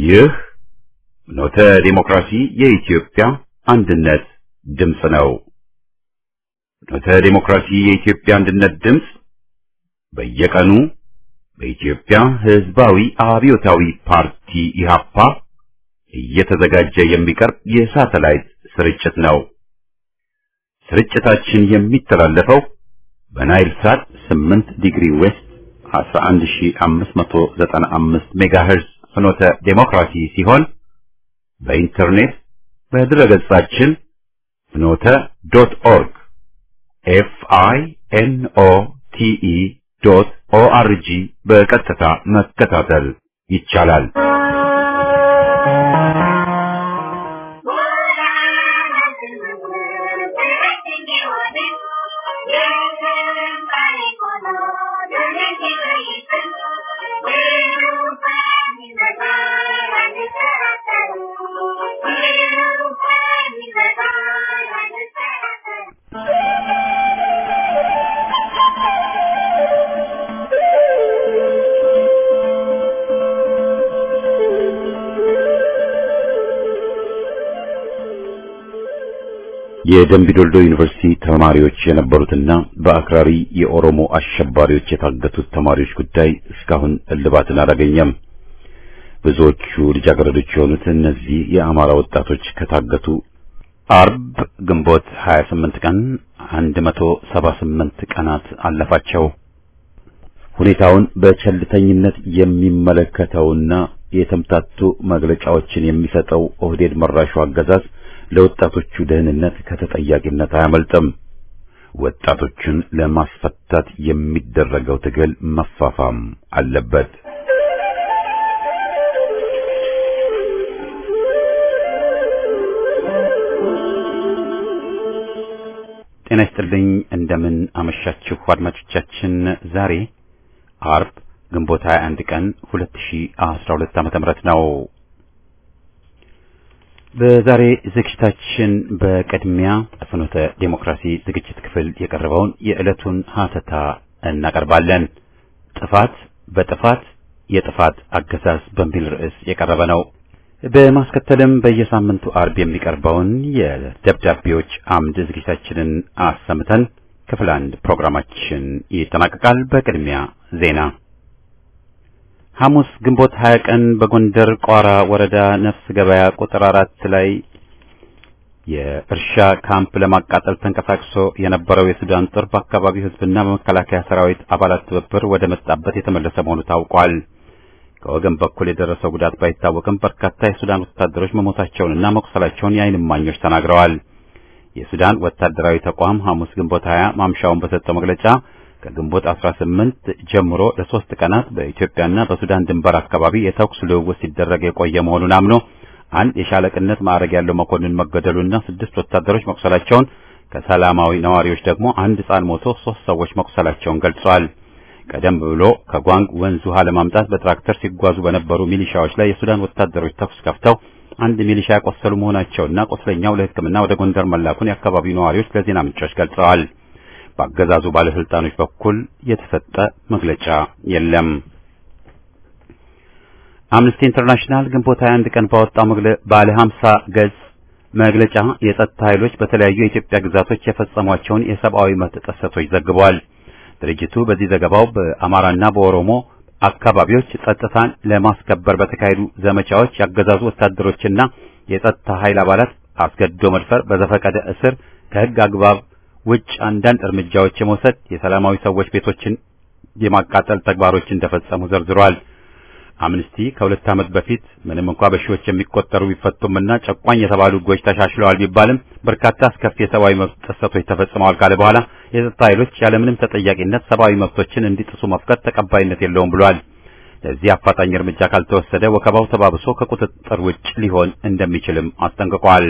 ይህ ኖተ ዲሞክራሲ የኢትዮጵያ አንድነት ድምፅ ነው። ኖተ ዲሞክራሲ የኢትዮጵያ አንድነት ድምፅ በየቀኑ በኢትዮጵያ ሕዝባዊ አብዮታዊ ፓርቲ ኢህአፓ እየተዘጋጀ የሚቀርብ የሳተላይት ስርጭት ነው። ስርጭታችን የሚተላለፈው በናይል ሳት 8 ዲግሪ ዌስት 11595 ሜጋሄርዝ ፍኖተ ዴሞክራሲ ሲሆን በኢንተርኔት በድረገጻችን ፍኖተ ዶት ኦርግ ኤፍ አይ ኤን ኦ ቲ ኢ ዶት ኦ አር ጂ በቀጥታ መከታተል ይቻላል። የደምቢዶልዶ ዩኒቨርሲቲ ተማሪዎች የነበሩትና በአክራሪ የኦሮሞ አሸባሪዎች የታገቱት ተማሪዎች ጉዳይ እስካሁን እልባትን አላገኘም። ብዙዎቹ ልጃገረዶች የሆኑት እነዚህ የአማራ ወጣቶች ከታገቱ አርብ ግንቦት 28 ቀን 178 ቀናት አለፋቸው። ሁኔታውን በቸልተኝነት የሚመለከተውና የተምታቱ መግለጫዎችን የሚሰጠው ኦህዴድ መራሹ አገዛዝ ለወጣቶቹ ደህንነት ከተጠያቂነት አያመልጥም። ወጣቶቹን ለማስፈታት የሚደረገው ትግል መፋፋም አለበት። ጤና ይስጥልኝ። እንደምን አመሻችሁ አድማጮቻችን። ዛሬ አርብ ግንቦት 21 ቀን 2012 ዓ.ም ነው። በዛሬ ዝግጅታችን በቅድሚያ ፍኖተ ዴሞክራሲ ዝግጅት ክፍል የቀረበውን የዕለቱን ሀተታ እናቀርባለን። ጥፋት በጥፋት የጥፋት አገዛዝ በሚል ርዕስ የቀረበ ነው። በማስከተልም በየሳምንቱ አርብ የሚቀርበውን የደብዳቤዎች አምድ ዝግጅታችንን አሰምተን ክፍል አንድ ፕሮግራማችን ይጠናቀቃል። በቅድሚያ ዜና ሐሙስ ግንቦት 20 ቀን በጎንደር ቋራ ወረዳ ነፍስ ገበያ ቁጥር አራት ላይ የእርሻ ካምፕ ለማቃጠል ተንቀሳቅሶ የነበረው የሱዳን ጦር በአካባቢው ሕዝብና በመከላከያ ሰራዊት አባላት ትብብር ወደ መጣበት የተመለሰ መሆኑ ታውቋል። ከወገን በኩል የደረሰው ጉዳት ባይታወቅም በርካታ የሱዳን ወታደሮች መሞታቸውንና መቁሰላቸውን የዓይን እማኞች ተናግረዋል። የሱዳን ወታደራዊ ተቋም ሐሙስ ግንቦት 20 ማምሻውን በሰጠው መግለጫ ከግንቦት 18 ጀምሮ ለሶስት ቀናት በኢትዮጵያና በሱዳን ድንበር አካባቢ የተኩስ ልውውጥ ሲደረግ የቆየ መሆኑን አምኖ አንድ የሻለቅነት ማዕረግ ያለው መኮንን መገደሉና ስድስት ወታደሮች መቁሰላቸውን ከሰላማዊ ነዋሪዎች ደግሞ አንድ ሕፃን ሞቶ ሶስት ሰዎች መቁሰላቸውን ገልጸዋል። ቀደም ብሎ ከጓንግ ወንዝ ውሃ ለማምጣት በትራክተር ሲጓዙ በነበሩ ሚሊሻዎች ላይ የሱዳን ወታደሮች ተኩስ ከፍተው አንድ ሚሊሻ ያቆሰሉ መሆናቸውና ቆስለኛው ለሕክምና ወደ ጎንደር መላኩን የአካባቢው ነዋሪዎች ለዜና ምንጮች ገልጸዋል። በአገዛዙ ባለስልጣኖች በኩል የተሰጠ መግለጫ የለም። አምነስቲ ኢንተርናሽናል ግንቦት 21 ቀን ባወጣው ባለ 50 ገጽ መግለጫ የጸጥታ ኃይሎች በተለያዩ የኢትዮጵያ ግዛቶች የፈጸሟቸውን የሰብአዊ መብት ጥሰቶች ዘግቧል። ድርጅቱ በዚህ ዘገባው በአማራና በኦሮሞ አካባቢዎች ጸጥታን ለማስከበር በተካሄዱ ዘመቻዎች ያገዛዙ ወታደሮችና የጸጥታ ኃይል አባላት አስገድዶ መድፈር፣ በዘፈቀደ እስር፣ ከህግ አግባብ ውጭ አንዳንድ እርምጃዎች የመውሰድ የሰላማዊ ሰዎች ቤቶችን የማቃጠል ተግባሮች እንደፈጸሙ ዘርዝሯል። አምነስቲ ከሁለት ዓመት በፊት ምንም እንኳ በሺዎች የሚቆጠሩ ቢፈቱምና ጨቋኝ የተባሉ ህጎች ተሻሽለዋል ቢባልም በርካታ አስከፊ የሰብአዊ መብት ጥሰቶች ተፈጽመዋል ካለ በኋላ የጸጥታ ኃይሎች ያለምንም ተጠያቂነት ሰብአዊ መብቶችን እንዲጥሱ መፍቀድ ተቀባይነት የለውም ብሏል። ለዚህ አፋጣኝ እርምጃ ካልተወሰደ ወከባው ተባብሶ ከቁጥጥር ውጭ ሊሆን እንደሚችልም አስጠንቅቋል።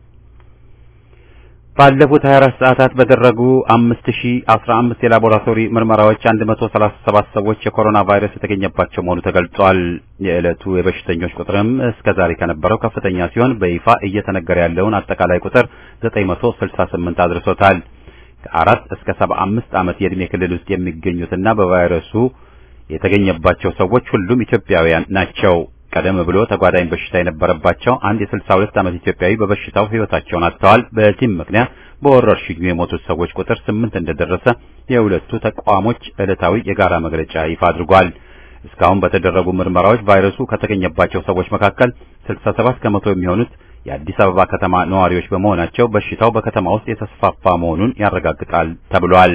ባለፉት 24 ሰዓታት በተደረጉ 5015 የላቦራቶሪ ምርመራዎች 137 ሰዎች የኮሮና ቫይረስ የተገኘባቸው መሆኑ ተገልጿል። የዕለቱ የበሽተኞች ቁጥርም እስከ ዛሬ ከነበረው ከፍተኛ ሲሆን በይፋ እየተነገረ ያለውን አጠቃላይ ቁጥር 968 አድርሶታል። ከአራት እስከ 75 ዓመት የዕድሜ ክልል ውስጥ የሚገኙትና በቫይረሱ የተገኘባቸው ሰዎች ሁሉም ኢትዮጵያውያን ናቸው። ቀደም ብሎ ተጓዳኝ በሽታ የነበረባቸው አንድ የ62 ዓመት ኢትዮጵያዊ በበሽታው ሕይወታቸውን አጥተዋል። በዚህም ምክንያት በወረርሽኙ የሞቱት ሰዎች ቁጥር ስምንት እንደደረሰ የሁለቱ ተቋሞች ዕለታዊ የጋራ መግለጫ ይፋ አድርጓል። እስካሁን በተደረጉ ምርመራዎች ቫይረሱ ከተገኘባቸው ሰዎች መካከል 67 ከመቶ የሚሆኑት የአዲስ አበባ ከተማ ነዋሪዎች በመሆናቸው በሽታው በከተማ ውስጥ የተስፋፋ መሆኑን ያረጋግጣል ተብሏል።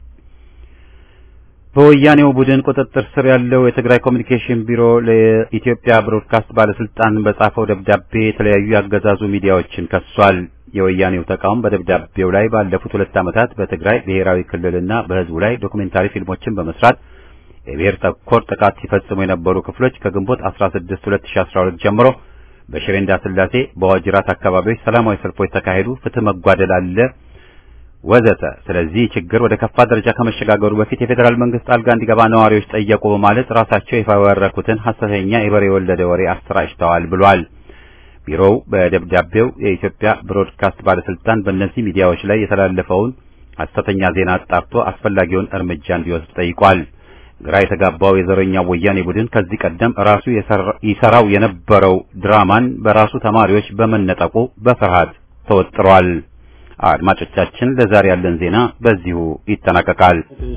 በወያኔው ቡድን ቁጥጥር ስር ያለው የትግራይ ኮሚኒኬሽን ቢሮ ለኢትዮጵያ ብሮድካስት ባለስልጣን በጻፈው ደብዳቤ የተለያዩ ያገዛዙ ሚዲያዎችን ከሷል። የወያኔው ተቋም በደብዳቤው ላይ ባለፉት ሁለት ዓመታት በትግራይ ብሔራዊ ክልልና በሕዝቡ ላይ ዶኩሜንታሪ ፊልሞችን በመስራት የብሔር ተኮር ጥቃት ሲፈጽሙ የነበሩ ክፍሎች ከግንቦት 16 2012 ጀምሮ በሽሬ እንዳስላሴ በዋጅራት አካባቢዎች ሰላማዊ ሰልፎች ተካሄዱ፣ ፍትህ መጓደል አለ ወዘተ። ስለዚህ ችግር ወደ ከፋ ደረጃ ከመሸጋገሩ በፊት የፌዴራል መንግስት ጣልቃ እንዲገባ ነዋሪዎች ጠየቁ በማለት ራሳቸው የፈበረኩትን ሐሰተኛ የበሬ የወለደ ወሬ አሰራጭተዋል ብሏል። ቢሮው በደብዳቤው የኢትዮጵያ ብሮድካስት ባለስልጣን በእነዚህ ሚዲያዎች ላይ የተላለፈውን ሐሰተኛ ዜና አጣርቶ አስፈላጊውን እርምጃ እንዲወስድ ጠይቋል። ግራ የተጋባው የዘረኛው ወያኔ ቡድን ከዚህ ቀደም ራሱ ይሰራው የነበረው ድራማን በራሱ ተማሪዎች በመነጠቁ በፍርሃት ተወጥሯል። አድማጮቻችን፣ ለዛሬ ያለን ዜና በዚሁ ይጠናቀቃል።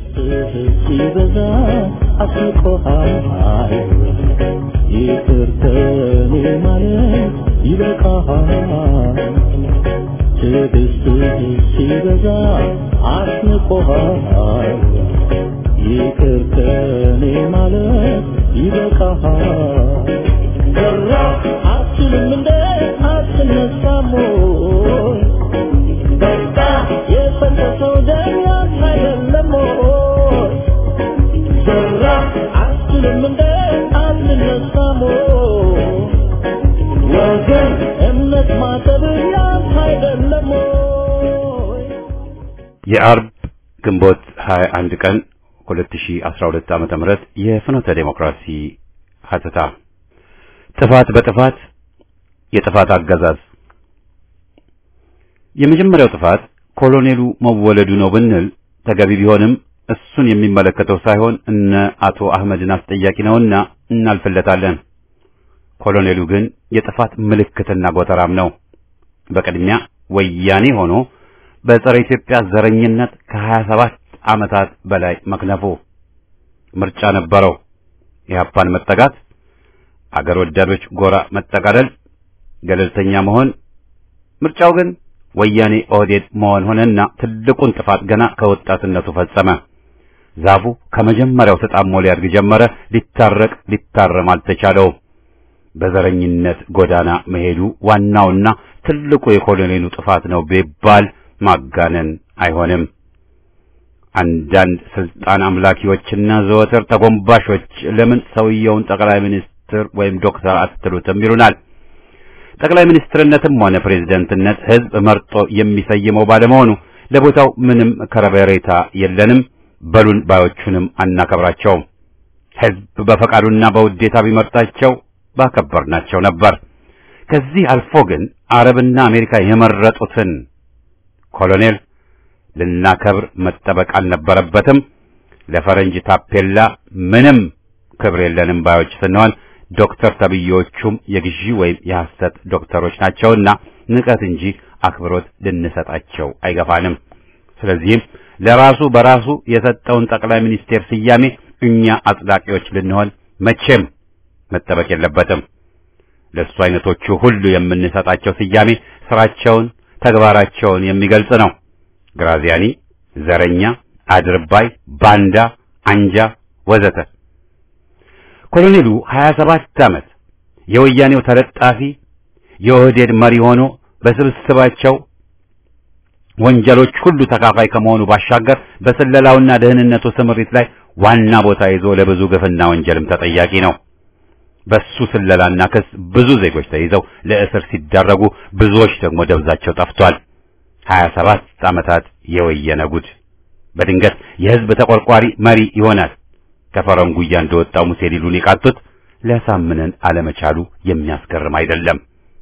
ይቅር ከኔ ማለት ይበቃሃል። ትዕግስትህ ሲበዛ አስንቆሃል። ይቅር ከኔ ማለት ይበቃሃል። ሰራ አትችልም እንደ አትነሳም ወይ? በቃ የፈሰሰው ደም ያንተ አይደለም ወይ? ሰራ አትችልም እንደ አትነሳም ወይ? ወገን እምነት ማጠብ ያንተ አይደለም ወይ? የአርብ ግንቦት 21 ቀን 2012 ዓመተ ምህረት የፍኖተ ዴሞክራሲ ሀተታ ጥፋት በጥፋት የጥፋት አገዛዝ የመጀመሪያው ጥፋት ኮሎኔሉ መወለዱ ነው ብንል ተገቢ ቢሆንም እሱን የሚመለከተው ሳይሆን እነ አቶ አህመድን አስጠያቂ ነውና እናልፍለታለን። ኮሎኔሉ ግን የጥፋት ምልክትና ጎተራም ነው። በቅድሚያ ወያኔ ሆኖ በጸረ ኢትዮጵያ ዘረኝነት ከሀያ ሰባት ዓመታት በላይ መክነፉ ምርጫ ነበረው። ኢህአፓን መጠጋት፣ አገር ወዳዶች ጎራ መጠቃለል፣ ገለልተኛ መሆን። ምርጫው ግን ወያኔ ኦህዴድ መሆን ሆነና ትልቁን ጥፋት ገና ከወጣትነቱ ፈጸመ። ዛፉ ከመጀመሪያው ተጣሞ ሊያድግ ጀመረ። ሊታረቅ ሊታረም አልተቻለውም። በዘረኝነት ጎዳና መሄዱ ዋናውና ትልቁ የኮሎኔሉ ጥፋት ነው ቢባል ማጋነን አይሆንም። አንዳንድ ስልጣን አምላኪዎችና ዘወትር ተጎንባሾች ለምን ሰውየውን ጠቅላይ ሚኒስትር ወይም ዶክተር አትሉትም ይሉናል። ጠቅላይ ሚኒስትርነትም ሆነ ፕሬዝደንትነት ሕዝብ መርጦ የሚሰይመው ባለመሆኑ ለቦታው ምንም ከረበሬታ የለንም። በሉን ባዮቹንም አናከብራቸውም። ሕዝብ በፈቃዱና በውዴታ ቢመርጣቸው ባከበርናቸው ነበር። ከዚህ አልፎ ግን አረብና አሜሪካ የመረጡትን ኮሎኔል ልናከብር መጠበቅ አልነበረበትም። ለፈረንጅ ታፔላ ምንም ክብር የለንም ባዮች ስንሆን ዶክተር ተብዬዎቹም የግዢ ወይም የሐሰት ዶክተሮች ናቸውና ንቀት እንጂ አክብሮት ልንሰጣቸው አይገፋንም። ስለዚህም ለራሱ በራሱ የሰጠውን ጠቅላይ ሚኒስቴር ስያሜ እኛ አጽዳቂዎች ልንሆን መቼም መጠበቅ የለበትም። ለእሱ አይነቶቹ ሁሉ የምንሰጣቸው ስያሜ ስራቸውን፣ ተግባራቸውን የሚገልጽ ነው። ግራዚያኒ፣ ዘረኛ፣ አድርባይ፣ ባንዳ፣ አንጃ ወዘተ። ኮሎኔሉ 27 ዓመት የወያኔው ተለጣፊ የኦህዴድ መሪ ሆኖ በስብስባቸው ወንጀሎች ሁሉ ተካፋይ ከመሆኑ ባሻገር በስለላውና ደህንነቱ ስምሪት ላይ ዋና ቦታ ይዞ ለብዙ ግፍና ወንጀልም ተጠያቂ ነው። በሱ ስለላና ክስ ብዙ ዜጎች ተይዘው ለእስር ሲዳረጉ፣ ብዙዎች ደግሞ ደብዛቸው ጠፍቷል። 27 ዓመታት የወየነ ጉድ በድንገት የህዝብ ተቆርቋሪ መሪ ይሆናል። ከፈረንጉያ እንደወጣው ሙሴ ሊሉን የቃጡት ሊያሳምነን አለመቻሉ የሚያስገርም አይደለም።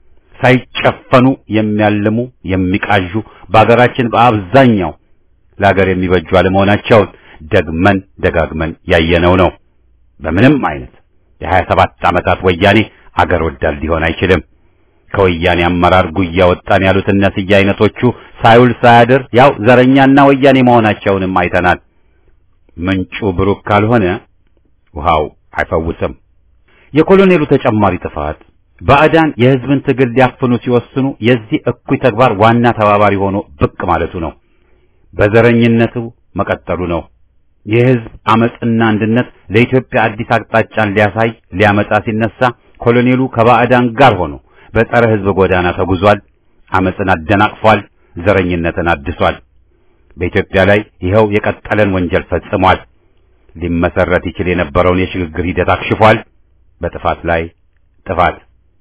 ሳይጨፈኑ የሚያልሙ የሚቃዡ በአገራችን በአብዛኛው ለሀገር የሚበጁ አለመሆናቸውን ደግመን ደጋግመን ያየነው ነው። በምንም አይነት የሀያ ሰባት ዓመታት ወያኔ አገር ወዳድ ሊሆን አይችልም። ከወያኔ አመራር ጉያ ወጣን ያሉት እነ ስዬ አይነቶቹ ሳይውል ሳያድር ያው ዘረኛና ወያኔ መሆናቸውንም አይተናል። ምንጩ ብሩክ ካልሆነ ውሃው አይፈውስም። የኮሎኔሉ ተጨማሪ ጥፋት ባዕዳን የሕዝብን ትግል ሊያፍኑ ሲወስኑ የዚህ እኩይ ተግባር ዋና ተባባሪ ሆኖ ብቅ ማለቱ ነው። በዘረኝነቱ መቀጠሉ ነው። የሕዝብ አመጽና አንድነት ለኢትዮጵያ አዲስ አቅጣጫን ሊያሳይ ሊያመጣ ሲነሳ ኮሎኔሉ ከባዕዳን ጋር ሆኖ በጸረ ሕዝብ ጎዳና ተጉዟል። አመጽን አደናቅፏል። ዘረኝነትን አድሷል። በኢትዮጵያ ላይ ይኸው የቀጠለን ወንጀል ፈጽሟል። ሊመሰረት ይችል የነበረውን የሽግግር ሂደት አክሽፏል። በጥፋት ላይ ጥፋት።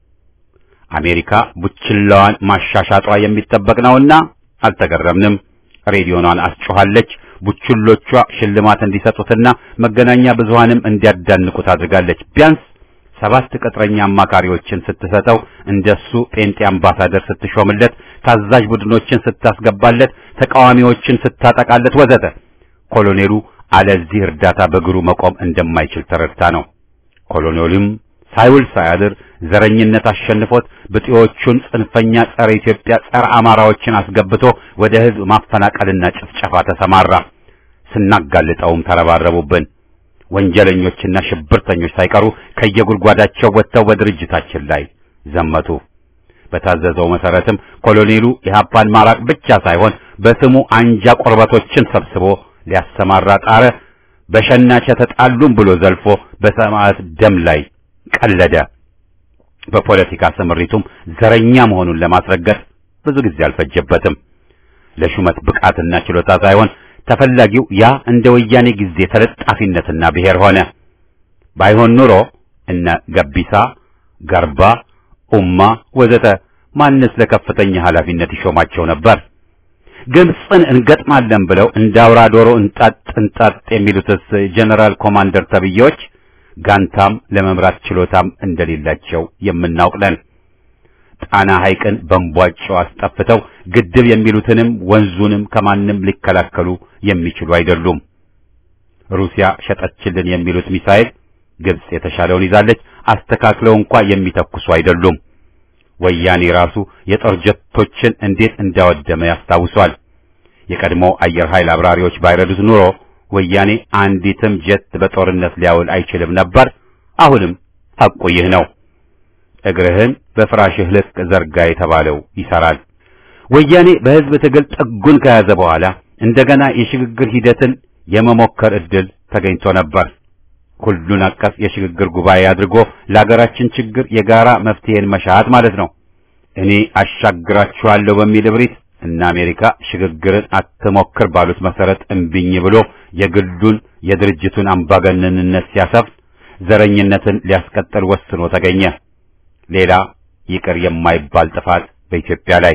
አሜሪካ ቡችላዋን ማሻሻጧ የሚጠበቅ ነውና አልተገረምንም። ሬዲዮኗን አስጮኻለች። ቡችሎቿ ሽልማት እንዲሰጡትና መገናኛ ብዙሃንም እንዲያዳንቁት አድርጋለች። ቢያንስ ሰባት ቅጥረኛ አማካሪዎችን ስትሰጠው እንደሱ ጴንጤ አምባሳደር ስትሾምለት፣ ታዛዥ ቡድኖችን ስታስገባለት፣ ተቃዋሚዎችን ስታጠቃለት ወዘተ ኮሎኔሉ አለዚህ እርዳታ በእግሩ መቆም እንደማይችል ተረድታ ነው። ኮሎኔሉም ሳይውል ሳያድር ዘረኝነት አሸንፎት ብጤዎቹን ጽንፈኛ ጸረ ኢትዮጵያ ጸረ አማራዎችን አስገብቶ ወደ ሕዝብ ማፈናቀልና ጭፍጨፋ ተሰማራ። ስናጋልጠውም ተረባረቡብን። ወንጀለኞችና ሽብርተኞች ሳይቀሩ ከየጉድጓዳቸው ወጥተው በድርጅታችን ላይ ዘመቱ። በታዘዘው መሰረትም ኮሎኔሉ ኢህአፓን ማራቅ ብቻ ሳይሆን በስሙ አንጃ ቆርበቶችን ሰብስቦ ሊያሰማራ ጣረ። በሸናቸ ተጣሉም ብሎ ዘልፎ በሰማዕት ደም ላይ ቀለደ። በፖለቲካ ስምሪቱም ዘረኛ መሆኑን ለማስረገጥ ብዙ ጊዜ አልፈጀበትም። ለሹመት ብቃትና ችሎታ ሳይሆን ተፈላጊው ያ እንደ ወያኔ ጊዜ ተለጣፊነትና ብሔር ሆነ። ባይሆን ኑሮ እነ ገቢሳ፣ ገርባ፣ ኡማ ወዘተ ማንስ ለከፍተኛ ኃላፊነት ይሾማቸው ነበር? ግብፅን እንገጥማለን ብለው እንደ አውራ ዶሮ እንጣጥ እንጣጥ የሚሉትስ ጀነራል ኮማንደር ተብዬዎች ጋንታም ለመምራት ችሎታም እንደሌላቸው የምናውቅ ነን። ጣና ሐይቅን በእንቧጮ አስጠፍተው ግድብ የሚሉትንም ወንዙንም ከማንም ሊከላከሉ የሚችሉ አይደሉም። ሩሲያ ሸጠችልን የሚሉት ሚሳኤል ግብጽ የተሻለውን ይዛለች፣ አስተካክለው እንኳ የሚተኩሱ አይደሉም። ወያኔ ራሱ የጦር ጀቶችን እንዴት እንዳወደመ ያስታውሷል። የቀድሞ አየር ኃይል አብራሪዎች ባይረዱት ኑሮ ወያኔ አንዲትም ጀት በጦርነት ሊያውል አይችልም ነበር። አሁንም ሐቁ ይህ ነው። እግርህን በፍራሽህ ልክ ዘርጋ የተባለው ይሰራል። ወያኔ በሕዝብ ትግል ጥጉን ከያዘ በኋላ እንደገና የሽግግር ሂደትን የመሞከር ዕድል ተገኝቶ ነበር። ሁሉን አቀፍ የሽግግር ጉባኤ አድርጎ ለአገራችን ችግር የጋራ መፍትሄን መሻት ማለት ነው። እኔ አሻግራችኋለሁ በሚል እብሪት እና አሜሪካ ሽግግርን አትሞክር ባሉት መሰረት እምቢኝ ብሎ የግሉን የድርጅቱን አምባገነንነት ሲያሰፍን ዘረኝነትን ሊያስቀጥል ወስኖ ተገኘ። ሌላ ይቅር የማይባል ጥፋት በኢትዮጵያ ላይ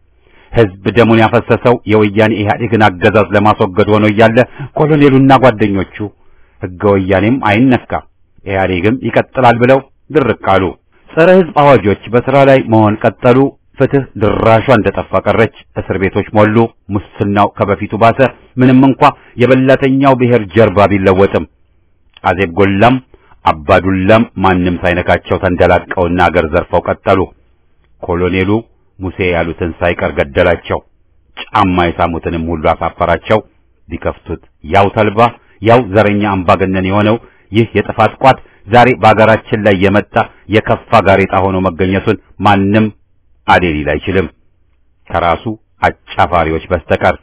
ሕዝብ ደሙን ያፈሰሰው የወያኔ ኢህአዴግን አገዛዝ ለማስወገድ ሆኖ እያለ ኮሎኔሉና ጓደኞቹ ሕገ ወያኔም አይነካ ኢህአዴግም ይቀጥላል ብለው ድርቅ አሉ። ጸረ ሕዝብ አዋጆች በሥራ ላይ መሆን ቀጠሉ። ፍትህ ድራሿ እንደጠፋ ቀረች። እስር ቤቶች ሞሉ። ሙስናው ከበፊቱ ባሰ። ምንም እንኳ የበላተኛው ብሔር ጀርባ ቢለወጥም አዜብ ጎላም አባዱላም ማንም ሳይነካቸው ተንደላቀውና አገር ዘርፈው ቀጠሉ። ኮሎኔሉ ሙሴ ያሉትን ሳይቀር ገደላቸው። ጫማ የሳሙትንም ሁሉ አሳፈራቸው። ቢከፍቱት ያው ተልባ ያው ዘረኛ አምባገነን የሆነው ይህ የጥፋት ቋት ዛሬ በአገራችን ላይ የመጣ የከፋ ጋሬጣ ሆኖ መገኘቱን ማንም አሌ ሊል አይችልም ከራሱ አጫፋሪዎች በስተቀር።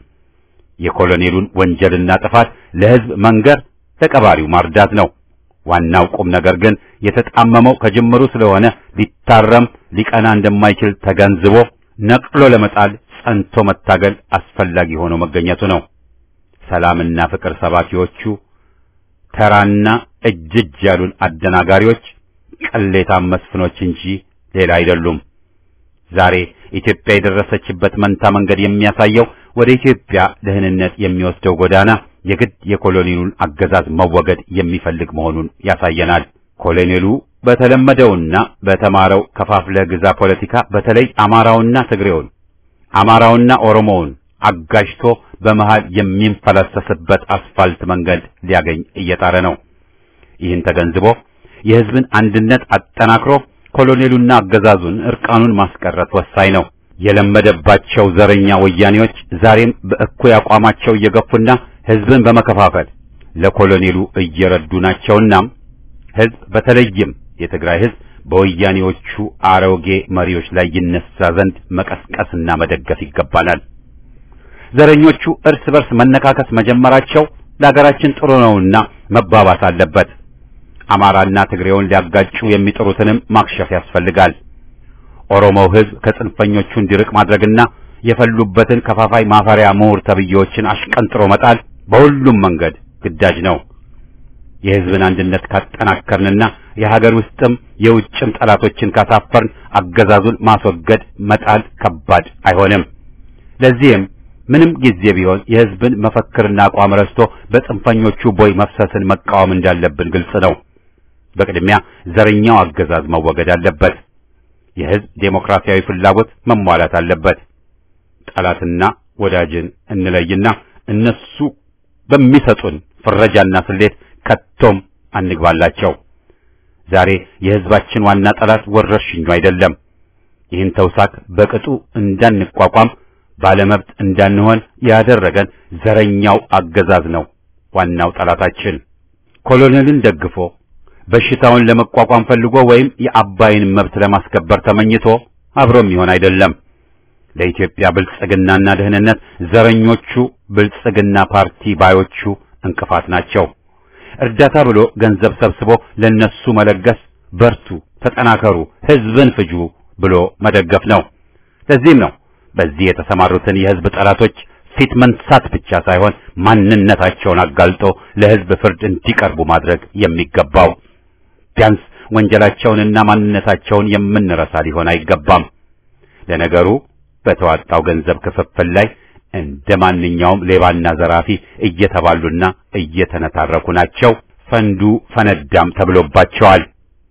የኮሎኔሉን ወንጀልና ጥፋት ለሕዝብ መንገር ለቀባሪው ማርዳት ነው። ዋናው ቁም ነገር ግን የተጣመመው ከጅምሩ ስለሆነ ሊታረም ሊቀና እንደማይችል ተገንዝቦ ነቅሎ ለመጣል ጸንቶ መታገል አስፈላጊ ሆኖ መገኘቱ ነው። ሰላምና ፍቅር ሰባኪዎቹ ተራና እጅ እጅ ያሉን አደናጋሪዎች ቅሌታም መስፍኖች እንጂ ሌላ አይደሉም። ዛሬ ኢትዮጵያ የደረሰችበት መንታ መንገድ የሚያሳየው ወደ ኢትዮጵያ ደህንነት የሚወስደው ጎዳና የግድ የኮሎኔሉን አገዛዝ መወገድ የሚፈልግ መሆኑን ያሳየናል። ኮሎኔሉ በተለመደውና በተማረው ከፋፍለ ግዛ ፖለቲካ በተለይ አማራውና ትግሬውን አማራውና ኦሮሞውን አጋጅቶ በመሃል የሚንፈላሰስበት አስፋልት መንገድ ሊያገኝ እየጣረ ነው። ይህን ተገንዝቦ የሕዝብን አንድነት አጠናክሮ ኮሎኔሉና አገዛዙን እርቃኑን ማስቀረት ወሳኝ ነው። የለመደባቸው ዘረኛ ወያኔዎች ዛሬም በእኩይ አቋማቸው እየገፉና ህዝብን በመከፋፈል ለኮሎኔሉ እየረዱ ናቸውና ህዝብ በተለይም የትግራይ ህዝብ በወያኔዎቹ አሮጌ መሪዎች ላይ ይነሳ ዘንድ መቀስቀስና መደገፍ ይገባናል። ዘረኞቹ እርስ በርስ መነካከስ መጀመራቸው ለሀገራችን ጥሩ ነውና መባባስ አለበት። አማራና ትግሬውን ሊያጋጩ የሚጥሩትንም ማክሸፍ ያስፈልጋል። ኦሮሞው ህዝብ ከጽንፈኞቹ እንዲርቅ ማድረግና የፈሉበትን ከፋፋይ ማፈሪያ ምሁር ተብዬዎችን አሽቀንጥሮ መጣል በሁሉም መንገድ ግዳጅ ነው። የህዝብን አንድነት ካጠናከርንና የሀገር ውስጥም የውጭም ጠላቶችን ካሳፈርን አገዛዙን ማስወገድ መጣል ከባድ አይሆንም። ለዚህም ምንም ጊዜ ቢሆን የህዝብን መፈክርና አቋም ረስቶ በጽንፈኞቹ ቦይ መፍሰስን መቃወም እንዳለብን ግልጽ ነው። በቅድሚያ ዘረኛው አገዛዝ መወገድ አለበት። የህዝብ ዴሞክራሲያዊ ፍላጎት መሟላት አለበት። ጠላትና ወዳጅን እንለይና እነሱ በሚሰጡን ፍረጃና ስሌት ከቶም አንግባላቸው። ዛሬ የህዝባችን ዋና ጠላት ወረርሽኙ አይደለም። ይህን ተውሳክ በቅጡ እንዳንቋቋም ባለመብት እንዳንሆን ያደረገን ዘረኛው አገዛዝ ነው ዋናው ጠላታችን። ኮሎኔልን ደግፎ በሽታውን ለመቋቋም ፈልጎ ወይም የአባይን መብት ለማስከበር ተመኝቶ አብሮ የሚሆን አይደለም። ለኢትዮጵያ ብልጽግናና ደህንነት ዘረኞቹ ብልጽግና ፓርቲ ባዮቹ እንቅፋት ናቸው። እርዳታ ብሎ ገንዘብ ሰብስቦ ለነሱ መለገስ፣ በርቱ፣ ተጠናከሩ፣ ህዝብን ፍጁ ብሎ መደገፍ ነው። ለዚህም ነው በዚህ የተሰማሩትን የህዝብ ጠላቶች ፊት መንሳት ብቻ ሳይሆን ማንነታቸውን አጋልጦ ለህዝብ ፍርድ እንዲቀርቡ ማድረግ የሚገባው። ቢያንስ ወንጀላቸውንና ማንነታቸውን የምንረሳ ሊሆን አይገባም። ለነገሩ በተዋጣው ገንዘብ ክፍፍል ላይ እንደ ማንኛውም ሌባና ዘራፊ እየተባሉና እየተነታረኩ ናቸው። ፈንዱ ፈነዳም ተብሎባቸዋል።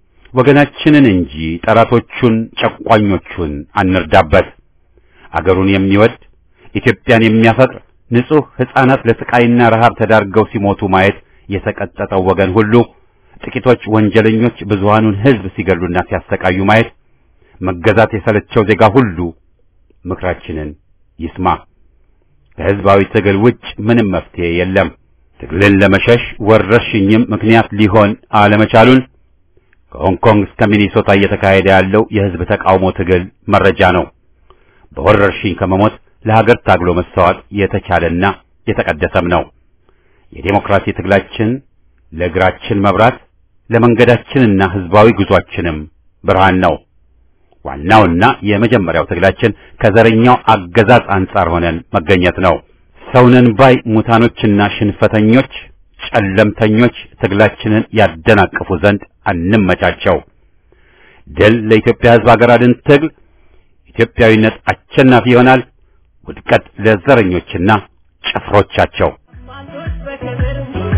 ወገናችንን እንጂ ጠላቶቹን፣ ጨቋኞቹን አንርዳበት። አገሩን የሚወድ ኢትዮጵያን የሚያፈቅር ንጹህ ሕፃናት ለስቃይና ረሃብ ተዳርገው ሲሞቱ ማየት የሰቀጠጠው ወገን ሁሉ ጥቂቶች ወንጀለኞች ብዙሃኑን ሕዝብ ሲገሉና ሲያሰቃዩ ማየት መገዛት የሰለቸው ዜጋ ሁሉ ምክራችንን ይስማ። ከሕዝባዊ ትግል ውጭ ምንም መፍትሄ የለም። ትግልን ለመሸሽ ወረርሽኝም ምክንያት ሊሆን አለመቻሉን ከሆንግ ኮንግ እስከ ሚኒሶታ እየተካሄደ ያለው የሕዝብ ተቃውሞ ትግል መረጃ ነው። በወረርሽኝ ከመሞት ለሀገር ታግሎ መሰዋት የተቻለና የተቀደሰም ነው። የዴሞክራሲ ትግላችን ለእግራችን መብራት ለመንገዳችንና ሕዝባዊ ጉዟችንም ብርሃን ነው። ዋናውና የመጀመሪያው ትግላችን ከዘረኛው አገዛዝ አንጻር ሆነን መገኘት ነው። ሰውነን ባይ ሙታኖችና ሽንፈተኞች፣ ጨለምተኞች ትግላችንን ያደናቅፉ ዘንድ አንመቻቸው። ድል ለኢትዮጵያ ሕዝብ ሀገር አድን ትግል ኢትዮጵያዊነት አሸናፊ ይሆናል። ውድቀት ለዘረኞችና ጭፍሮቻቸው። አባቶች በክብር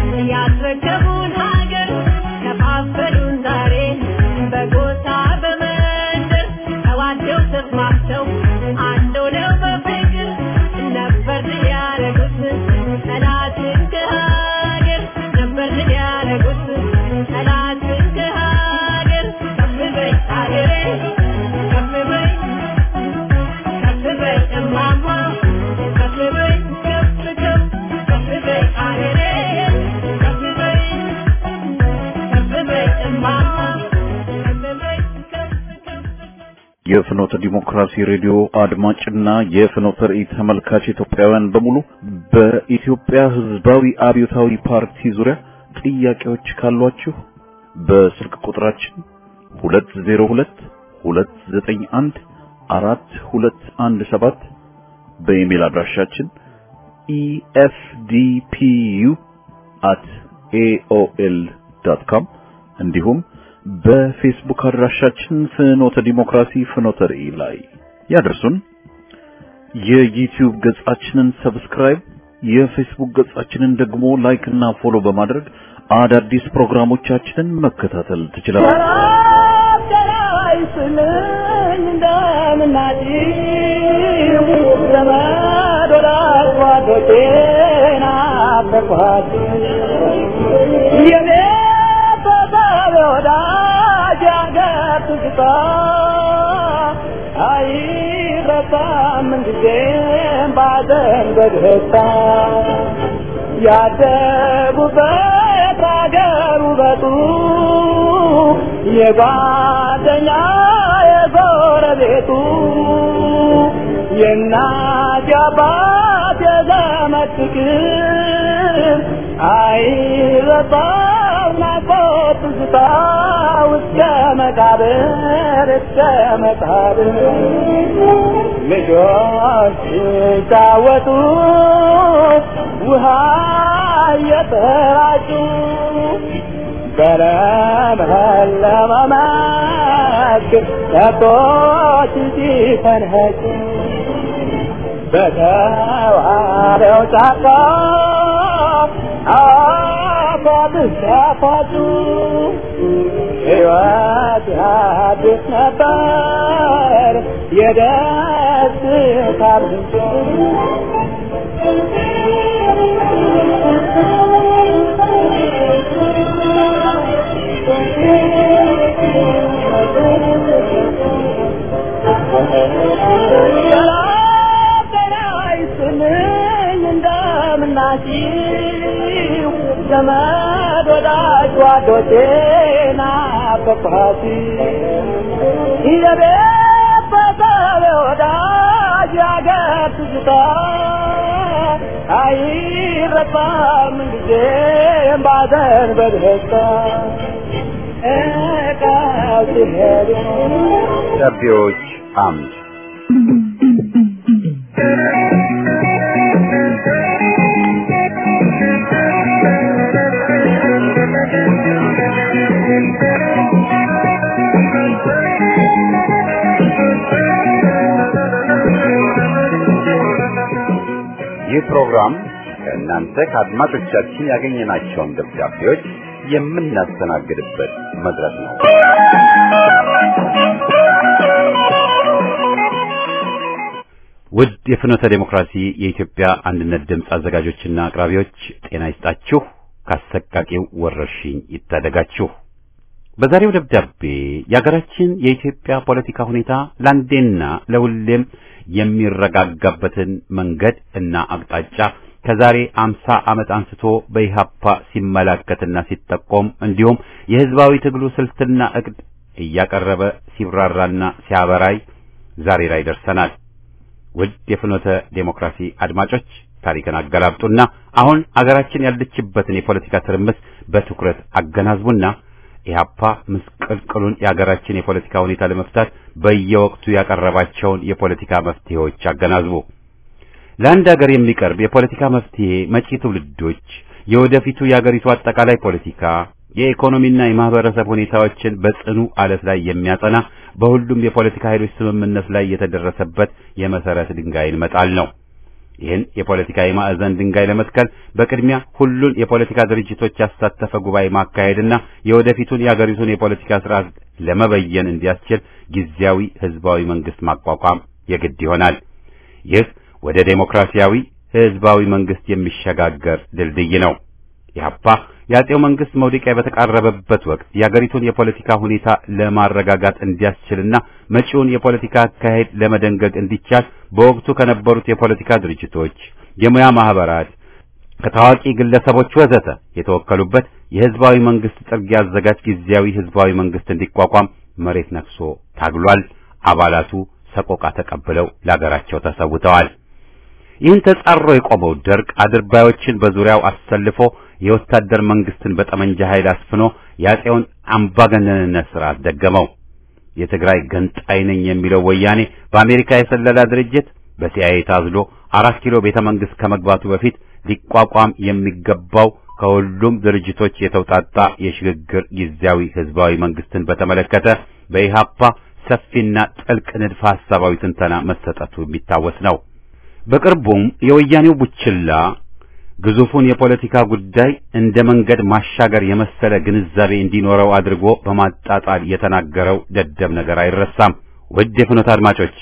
ያስረከቡን ሀገር ከፋፈሉን ዛሬ በጎሳ በመንደር ተዋደው ተስማምተው አንድ ሆነው በፍቅር ነበር ድል ያደረጉት ጠላትን ከሀገር ነበር ድል ያደረጉት ጠላትን ከሀገር ከፍ በይ ሀገሬ ከፍ በይ ከፍ በይ እማማ ከፍ በይ ከፍ ከፍ ከፍ በይ ሀገሬ ከፍ በይ ከፍ በይ እማማ ከፍ በይ ከፍ ከፍ የፍኖተ ዲሞክራሲ ሬዲዮ አድማጭና የፍኖተ ራእይ ተመልካች ኢትዮጵያውያን በሙሉ በኢትዮጵያ ሕዝባዊ አብዮታዊ ፓርቲ ዙሪያ ጥያቄዎች ካሏችሁ በስልክ ቁጥራችን 202 291 4217 በኢሜል አድራሻችን efdpu@aol.com እንዲሁም በፌስቡክ አድራሻችን ፍኖተ ዲሞክራሲ ፍኖተ ራእይ ላይ ያደርሱን። የዩቲዩብ ገጻችንን ሰብስክራይብ፣ የፌስቡክ ገጻችንን ደግሞ ላይክ እና ፎሎ በማድረግ አዳዲስ ፕሮግራሞቻችንን መከታተል ትችላላችሁ። ወዳጅ አገር ትዝታ ሲመጣ አይረሳም ምንጊዜም ባዘን በደስታ ያደጉበት አገር ውበቱ የጓደኛ የጎረቤቱ የእናት የአባት የዘመድ ፍቅር አይረሳም ናፍቆት ትዝታ እስከ መቃብር እስከ መቃብር ልጆች ሲጫወቱ ውሃ እየተራጩ በለመለመ መስክ ከብቶች ሲፈንኸጩ በተዋበው ጫካ አባብስ ያፋጩ ሕይወት አዲስ ነበር የደስታ ምንጭ እንደምናችሁ ዘመድ ወዳጅ ጓዶቼ ናፈቅኋት የቤት በሰብ ወዳጅ ያገር ትዝታ አይረሳም ጊዜም ባዘን በደስታ እቃው ሲሄዱ ደብዳቤዎች አምድ ይህ ፕሮግራም ከእናንተ ከአድማጮቻችን ያገኘናቸውን ደብዳቤዎች የምናስተናግድበት መድረክ ነው። ውድ የፍኖተ ዴሞክራሲ የኢትዮጵያ አንድነት ድምፅ አዘጋጆችና አቅራቢዎች ጤና ይስጣችሁ፣ ካሰቃቂው ወረርሽኝ ይታደጋችሁ። በዛሬው ደብዳቤ የሀገራችን የኢትዮጵያ ፖለቲካ ሁኔታ ለአንዴና ለሁሌም የሚረጋጋበትን መንገድ እና አቅጣጫ ከዛሬ አምሳ ዓመት አንስቶ በኢሃፓ ሲመላከትና ሲጠቆም እንዲሁም የህዝባዊ ትግሉ ስልትና እቅድ እያቀረበ ሲብራራና ሲያበራይ ዛሬ ላይ ደርሰናል። ውድ የፍኖተ ዴሞክራሲ አድማጮች ታሪክን አገላብጡና አሁን አገራችን ያለችበትን የፖለቲካ ትርምስ በትኩረት አገናዝቡና ኢህአፓ ምስቅልቅሉን የአገራችን የፖለቲካ ሁኔታ ለመፍታት በየወቅቱ ያቀረባቸውን የፖለቲካ መፍትሄዎች አገናዝቡ። ለአንድ ሀገር የሚቀርብ የፖለቲካ መፍትሄ መጪ ትውልዶች የወደፊቱ የአገሪቱ አጠቃላይ ፖለቲካ የኢኮኖሚና የማህበረሰብ ሁኔታዎችን በጽኑ አለት ላይ የሚያጸና በሁሉም የፖለቲካ ኃይሎች ስምምነት ላይ የተደረሰበት የመሰረት ድንጋይን መጣል ነው። ይህን የፖለቲካ የማዕዘን ድንጋይ ለመትከል በቅድሚያ ሁሉን የፖለቲካ ድርጅቶች ያሳተፈ ጉባኤ ማካሄድና የወደፊቱን የአገሪቱን የፖለቲካ ስርዓት ለመበየን እንዲያስችል ጊዜያዊ ህዝባዊ መንግስት ማቋቋም የግድ ይሆናል። ይህ ወደ ዴሞክራሲያዊ ህዝባዊ መንግስት የሚሸጋገር ድልድይ ነው። ኢህአፓ የአጼው መንግስት መውደቂያ በተቃረበበት ወቅት የአገሪቱን የፖለቲካ ሁኔታ ለማረጋጋት እንዲያስችልና መጪውን የፖለቲካ አካሄድ ለመደንገግ እንዲቻል በወቅቱ ከነበሩት የፖለቲካ ድርጅቶች፣ የሙያ ማህበራት፣ ከታዋቂ ግለሰቦች ወዘተ የተወከሉበት የህዝባዊ መንግስት ጥርጊያ አዘጋጅ ጊዜያዊ ህዝባዊ መንግስት እንዲቋቋም መሬት ነክሶ ታግሏል። አባላቱ ሰቆቃ ተቀብለው ለአገራቸው ተሰውተዋል። ይህን ተጻሮ የቆመው ደርግ አድርባዮችን በዙሪያው አሰልፎ የወታደር መንግስትን በጠመንጃ ኃይል አስፍኖ የአጼውን አምባገነንነት ስርዓት ደገመው። የትግራይ ገንጣይ ነኝ የሚለው ወያኔ በአሜሪካ የሰለላ ድርጅት በሲአይኤ ታዝሎ አራት ኪሎ ቤተ መንግስት ከመግባቱ በፊት ሊቋቋም የሚገባው ከሁሉም ድርጅቶች የተውጣጣ የሽግግር ጊዜያዊ ህዝባዊ መንግስትን በተመለከተ በኢሃፓ ሰፊና ጥልቅ ንድፈ ሐሳባዊ ትንተና መሰጠቱ የሚታወስ ነው። በቅርቡም የወያኔው ቡችላ ግዙፉን የፖለቲካ ጉዳይ እንደ መንገድ ማሻገር የመሰለ ግንዛቤ እንዲኖረው አድርጎ በማጣጣል የተናገረው ደደብ ነገር አይረሳም። ውድ የፍኖት አድማጮች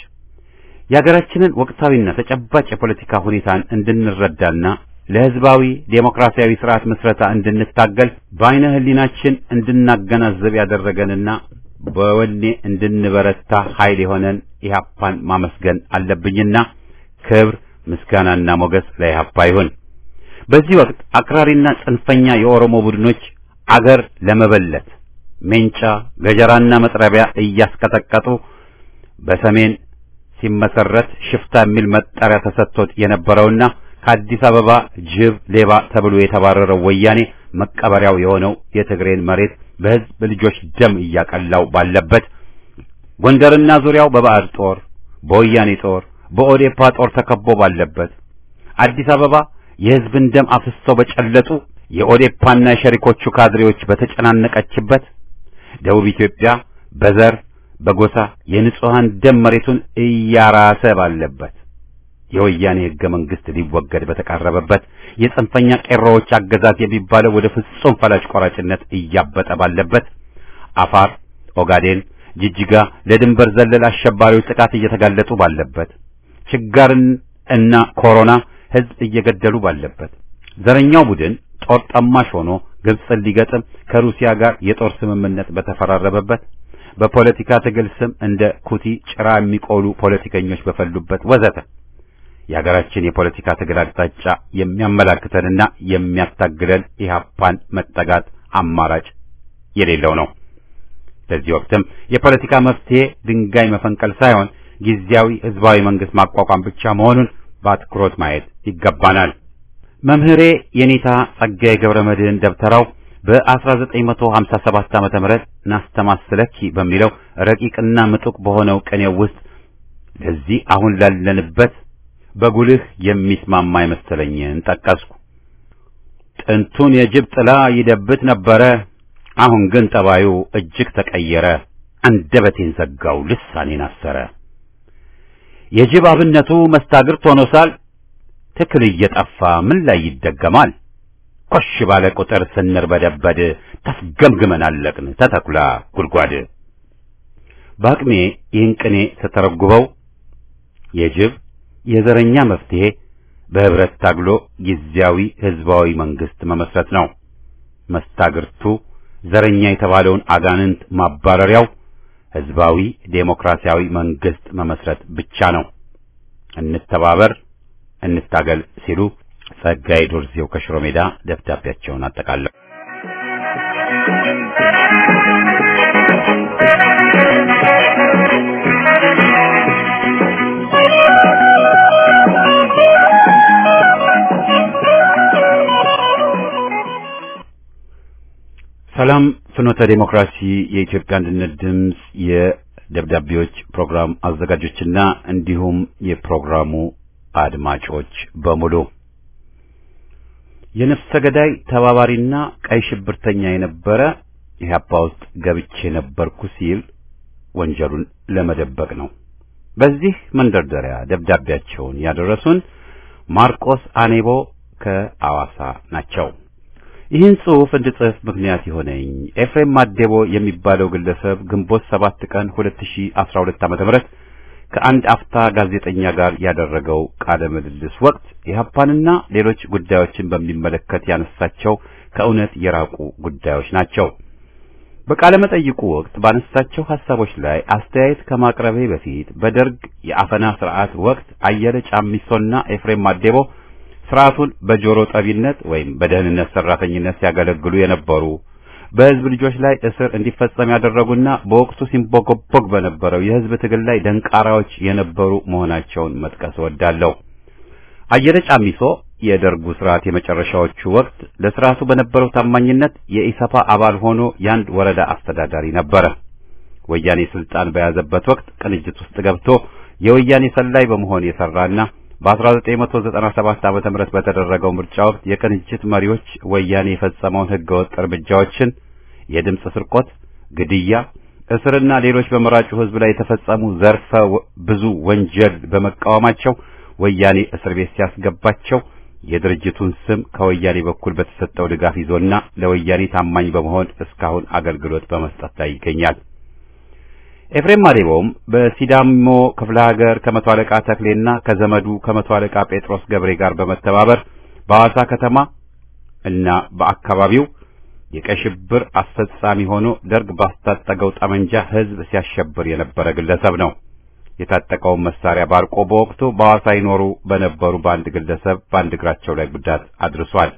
የሀገራችንን ወቅታዊና ተጨባጭ የፖለቲካ ሁኔታን እንድንረዳና ለህዝባዊ ዴሞክራሲያዊ ስርዓት ምስረታ እንድንታገል በአይነ ህሊናችን እንድናገናዘብ ያደረገንና በወኔ እንድንበረታ ኃይል የሆነን ኢህአፓን ማመስገን አለብኝና ክብር ምስጋናና ሞገስ ለኢህአፓ ይሁን። በዚህ ወቅት አክራሪና ጽንፈኛ የኦሮሞ ቡድኖች አገር ለመበለት ሜንጫ ገጀራና መጥረቢያ እያስቀጠቀጡ በሰሜን ሲመሰረት ሽፍታ የሚል መጠሪያ ተሰጥቶት የነበረውና ከአዲስ አበባ ጅብ ሌባ ተብሎ የተባረረው ወያኔ መቀበሪያው የሆነው የትግሬን መሬት በህዝብ ልጆች ደም እያቀላው ባለበት ጎንደርና ዙሪያው በባዕድ ጦር፣ በወያኔ ጦር፣ በኦዴፓ ጦር ተከቦ ባለበት አዲስ አበባ የህዝብን ደም አፍሰው በጨለጡ የኦዴፓና የሸሪኮቹ ካድሬዎች በተጨናነቀችበት ደቡብ ኢትዮጵያ በዘር በጎሳ የንጹሃን ደም መሬቱን እያራሰ ባለበት የወያኔ ህገ መንግስት ሊወገድ በተቃረበበት የጽንፈኛ ቄሮዎች አገዛዝ የሚባለው ወደ ፍጹም ፈላጭ ቆራጭነት እያበጠ ባለበት አፋር፣ ኦጋዴን፣ ጅጅጋ ለድንበር ዘለል አሸባሪዎች ጥቃት እየተጋለጡ ባለበት ችጋርን እና ኮሮና ህዝብ እየገደሉ ባለበት ዘረኛው ቡድን ጦር ጠማሽ ሆኖ ግብፅን ሊገጥም ከሩሲያ ጋር የጦር ስምምነት በተፈራረበበት በፖለቲካ ትግል ስም እንደ ኩቲ ጭራ የሚቆሉ ፖለቲከኞች በፈሉበት ወዘተ የሀገራችን የፖለቲካ ትግል አቅጣጫ የሚያመላክተንና የሚያታግለን ኢህአፓን መጠጋት አማራጭ የሌለው ነው። በዚህ ወቅትም የፖለቲካ መፍትሄ ድንጋይ መፈንቀል ሳይሆን ጊዜያዊ ህዝባዊ መንግስት ማቋቋም ብቻ መሆኑን በአትኩሮት ማየት ይገባናል። መምህሬ የኔታ ጸጋዬ ገብረ መድህን ደብተራው በ1957 ዓመተ ምህረት ናስተማስለኪ በሚለው ረቂቅና ምጡቅ በሆነው ቅኔው ውስጥ ለዚህ አሁን ላለንበት በጉልህ የሚስማማ የመሰለኝን ጠቀስኩ። ጥንቱን የጅብ ጥላ ይደብት ነበረ፣ አሁን ግን ጠባዩ እጅግ ተቀየረ። አንደበቴን ዘጋው፣ ልሳኔን አሰረ። የጅብ አብነቱ መስታግርት ሆኖሳል፣ ትክል እየጠፋ ምን ላይ ይደገማል? ኮሽ ባለ ቁጥር ስንርበደበድ ተስገምግመን አለቅን ተተኩላ ጉድጓድ። በአቅሜ ይህን ቅኔ ስተረጉበው የጅብ የዘረኛ መፍትሄ በህብረት ታግሎ ጊዜያዊ ህዝባዊ መንግስት መመስረት ነው። መስታግርቱ ዘረኛ የተባለውን አጋንንት ማባረሪያው ህዝባዊ ዴሞክራሲያዊ መንግስት መመስረት ብቻ ነው። እንተባበር፣ እንታገል ሲሉ ጸጋዬ ዶርዜው ከሽሮ ሜዳ ደብዳቤያቸውን አጠቃለሁ። ሰላም ፍኖተ ዴሞክራሲ የኢትዮጵያ አንድነት ድምፅ የደብዳቤዎች ፕሮግራም አዘጋጆችና እንዲሁም የፕሮግራሙ አድማጮች በሙሉ የነፍሰ ገዳይ ተባባሪና ቀይ ሽብርተኛ የነበረ ኢህአፓ ውስጥ ገብቼ ነበርኩ ሲል ወንጀሉን ለመደበቅ ነው። በዚህ መንደርደሪያ ደብዳቤያቸውን ያደረሱን ማርቆስ አኔቦ ከአዋሳ ናቸው። ይህን ጽሑፍ እንድጽፍ ምክንያት የሆነኝ ኤፍሬም ማዴቦ የሚባለው ግለሰብ ግንቦት ሰባት ቀን 2012 ዓ.ም ከአንድ አፍታ ጋዜጠኛ ጋር ያደረገው ቃለ ምልልስ ወቅት ኢህአፓንና ሌሎች ጉዳዮችን በሚመለከት ያነሳቸው ከእውነት የራቁ ጉዳዮች ናቸው። በቃለ መጠይቁ ወቅት ባነሳቸው ሐሳቦች ላይ አስተያየት ከማቅረቤ በፊት በደርግ የአፈና ስርዓት ወቅት አየለ ጫሚሶና ኤፍሬም ማዴቦ ስርዓቱን በጆሮ ጠቢነት ወይም በደህንነት ሰራተኝነት ሲያገለግሉ የነበሩ በህዝብ ልጆች ላይ እስር እንዲፈጸም ያደረጉና በወቅቱ ሲንቦገቦግ በነበረው የህዝብ ትግል ላይ ደንቃራዎች የነበሩ መሆናቸውን መጥቀስ እወዳለሁ። አየለ ጫሚሶ የደርጉ ስርዓት የመጨረሻዎቹ ወቅት ለስርዓቱ በነበረው ታማኝነት የኢሰፓ አባል ሆኖ የአንድ ወረዳ አስተዳዳሪ ነበረ። ወያኔ ስልጣን በያዘበት ወቅት ቅንጅት ውስጥ ገብቶ የወያኔ ሰላይ በመሆን የሰራና በ1997 ዓመተ ምህረት በተደረገው ምርጫ ወቅት የቅንጅት መሪዎች ወያኔ የፈጸመውን ህገወጥ እርምጃዎችን፣ የድምፅ ስርቆት፣ ግድያ፣ እስርና ሌሎች በመራጩ ህዝብ ላይ የተፈጸሙ ዘርፈ ብዙ ወንጀል በመቃወማቸው ወያኔ እስር ቤት ሲያስገባቸው የድርጅቱን ስም ከወያኔ በኩል በተሰጠው ድጋፍ ይዞና ለወያኔ ታማኝ በመሆን እስካሁን አገልግሎት በመስጠት ላይ ይገኛል። ኤፍሬም ማዴቦም በሲዳሞ ክፍለ ሀገር ከመቶ አለቃ ተክሌና ከዘመዱ ከመቶ አለቃ ጴጥሮስ ገብሬ ጋር በመተባበር በሐዋሳ ከተማ እና በአካባቢው የቀይ ሽብር አስፈጻሚ ሆኖ ደርግ ባስታጠቀው ጠመንጃ ህዝብ ሲያሸብር የነበረ ግለሰብ ነው። የታጠቀውን መሳሪያ ባርቆ በወቅቱ በሐዋሳ ይኖሩ በነበሩ በአንድ ግለሰብ በአንድ እግራቸው ላይ ጉዳት አድርሷል።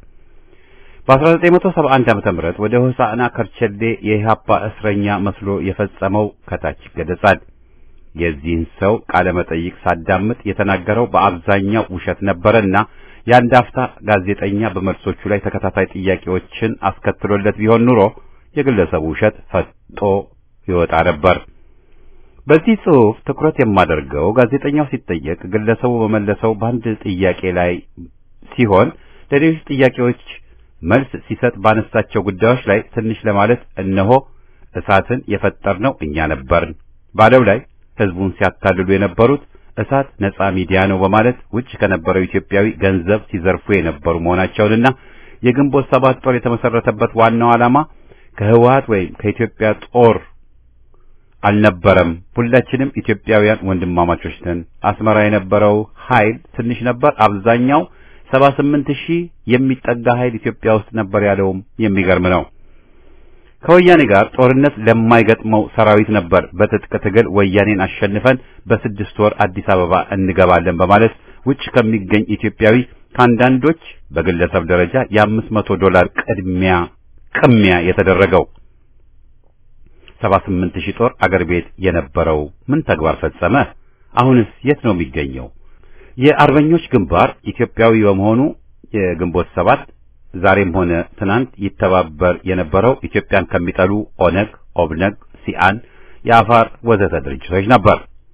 በ1971 ዓመተ ምህረት ወደ ሆሳዕና ከርቸሌ የኢህአፓ እስረኛ መስሎ የፈጸመው ከታች ይገለጻል። የዚህን ሰው ቃለ መጠይቅ ሳዳምጥ የተናገረው በአብዛኛው ውሸት ነበረና የአንድ አፍታ ጋዜጠኛ በመልሶቹ ላይ ተከታታይ ጥያቄዎችን አስከትሎለት ቢሆን ኑሮ የግለሰቡ ውሸት ፈጦ ይወጣ ነበር። በዚህ ጽሑፍ ትኩረት የማደርገው ጋዜጠኛው ሲጠየቅ ግለሰቡ በመለሰው በአንድ ጥያቄ ላይ ሲሆን ለሌሎች ጥያቄዎች መልስ ሲሰጥ ባነሳቸው ጉዳዮች ላይ ትንሽ ለማለት እነሆ እሳትን የፈጠርነው እኛ ነበርን ባለው ላይ ህዝቡን ሲያታልሉ የነበሩት እሳት ነጻ ሚዲያ ነው በማለት ውጭ ከነበረው ኢትዮጵያዊ ገንዘብ ሲዘርፉ የነበሩ መሆናቸውንና የግንቦት ሰባት ጦር የተመሰረተበት ዋናው ዓላማ ከህወሓት ወይም ከኢትዮጵያ ጦር አልነበረም። ሁላችንም ኢትዮጵያውያን ወንድማማቾች ነን። አስመራ የነበረው ኃይል ትንሽ ነበር። አብዛኛው ሰባ ስምንት ሺህ የሚጠጋ ኃይል ኢትዮጵያ ውስጥ ነበር ያለውም የሚገርም ነው። ከወያኔ ጋር ጦርነት ለማይገጥመው ሰራዊት ነበር በትጥቅ ትግል ወያኔን አሸንፈን በስድስት ወር አዲስ አበባ እንገባለን በማለት ውጭ ከሚገኝ ኢትዮጵያዊ ከአንዳንዶች በግለሰብ ደረጃ የአምስት መቶ ዶላር ቅድሚያ ቅሚያ የተደረገው ሰባ ስምንት ሺህ ጦር አገር ቤት የነበረው ምን ተግባር ፈጸመ? አሁንስ የት ነው የሚገኘው? የአርበኞች ግንባር ኢትዮጵያዊ በመሆኑ የግንቦት ሰባት ዛሬም ሆነ ትናንት ይተባበር የነበረው ኢትዮጵያን ከሚጠሉ ኦነግ፣ ኦብነግ፣ ሲአን፣ የአፋር ወዘተ ድርጅቶች ነበር።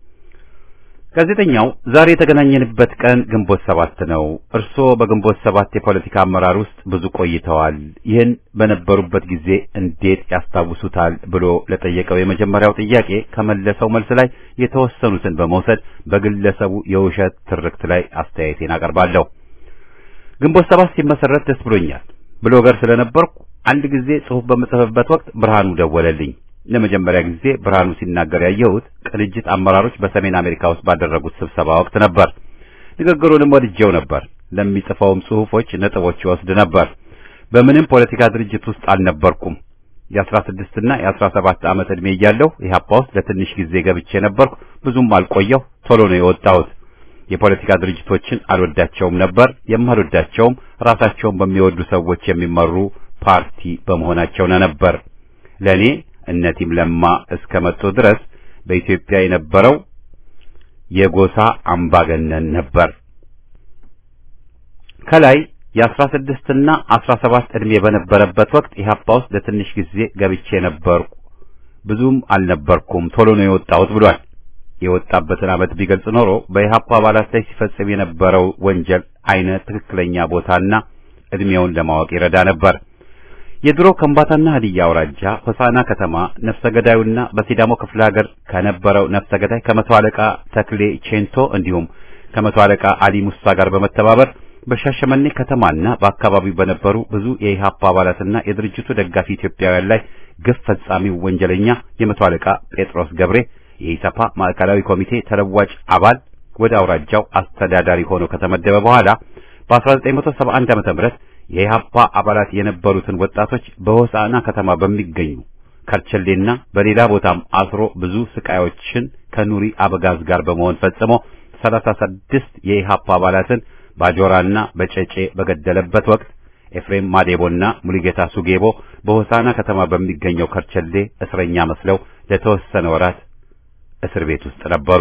ጋዜጠኛው ዛሬ የተገናኘንበት ቀን ግንቦት ሰባት ነው። እርስዎ በግንቦት ሰባት የፖለቲካ አመራር ውስጥ ብዙ ቆይተዋል። ይህን በነበሩበት ጊዜ እንዴት ያስታውሱታል ብሎ ለጠየቀው የመጀመሪያው ጥያቄ ከመለሰው መልስ ላይ የተወሰኑትን በመውሰድ በግለሰቡ የውሸት ትርክት ላይ አስተያየቴን አቀርባለሁ። ግንቦት ሰባት ሲመሰረት ደስ ብሎኛል። ብሎገር ስለነበርኩ አንድ ጊዜ ጽሑፍ በምጽፍበት ወቅት ብርሃኑ ደወለልኝ። ለመጀመሪያ ጊዜ ብርሃኑ ሲናገር ያየሁት ቅንጅት አመራሮች በሰሜን አሜሪካ ውስጥ ባደረጉት ስብሰባ ወቅት ነበር። ንግግሩንም ወድጄው ነበር። ለሚጽፈውም ጽሑፎች ነጥቦች ይወስድ ነበር። በምንም ፖለቲካ ድርጅት ውስጥ አልነበርኩም። የአስራ ስድስትና የአስራ ሰባት ዓመት ዕድሜ እያለሁ ኢህአፓ ውስጥ ለትንሽ ጊዜ ገብቼ ነበርኩ። ብዙም አልቆየሁ። ቶሎ ነው የወጣሁት። የፖለቲካ ድርጅቶችን አልወዳቸውም ነበር። የማልወዳቸውም ራሳቸውን በሚወዱ ሰዎች የሚመሩ ፓርቲ በመሆናቸው ነበር። ለኔ እነ ቲም ለማ እስከ መጡ ድረስ በኢትዮጵያ የነበረው የጎሳ አምባገነን ነበር። ከላይ የአስራ ስድስትና አስራ ሰባት ዕድሜ በነበረበት ወቅት ኢህአፓ ውስጥ ለትንሽ ጊዜ ገብቼ ነበርኩ። ብዙም አልነበርኩም። ቶሎ ነው የወጣሁት ብሏል። የወጣበትን ዓመት ቢገልጽ ኖሮ በኢህአፓ አባላት ላይ ሲፈጽም የነበረው ወንጀል አይነት ትክክለኛ ቦታና ዕድሜውን ለማወቅ ይረዳ ነበር። የድሮ ከምባታና ሀዲያ አውራጃ ሆሳና ከተማ ነፍሰ ገዳዩና በሲዳሞ ክፍለ ሀገር ከነበረው ነፍሰ ገዳይ ከመቶ አለቃ ተክሌ ቼንቶ እንዲሁም ከመቶ አለቃ አሊ ሙሳ ጋር በመተባበር በሻሸመኔ ከተማና በአካባቢው በነበሩ ብዙ የኢህአፓ አባላትና የድርጅቱ ደጋፊ ኢትዮጵያውያን ላይ ግፍ ፈጻሚው ወንጀለኛ የመቶ አለቃ ጴጥሮስ ገብሬ የኢሰፓ ማዕከላዊ ኮሚቴ ተለዋጭ አባል ወደ አውራጃው አስተዳዳሪ ሆኖ ከተመደበ በኋላ በ1971 ዓመተ ምህረት የኢህአፓ አባላት የነበሩትን ወጣቶች በሆሳዕና ከተማ በሚገኙ ከርቸሌና በሌላ ቦታም አስሮ ብዙ ስቃዮችን ከኑሪ አበጋዝ ጋር በመሆን ፈጽሞ 36 የኢህአፓ አባላትን ባጆራና በጨጬ በገደለበት ወቅት ኤፍሬም ማዴቦና ሙሉጌታ ሱጌቦ በሆሳዕና ከተማ በሚገኘው ከርቸሌ እስረኛ መስለው ለተወሰነ ወራት እስር ቤት ውስጥ ነበሩ።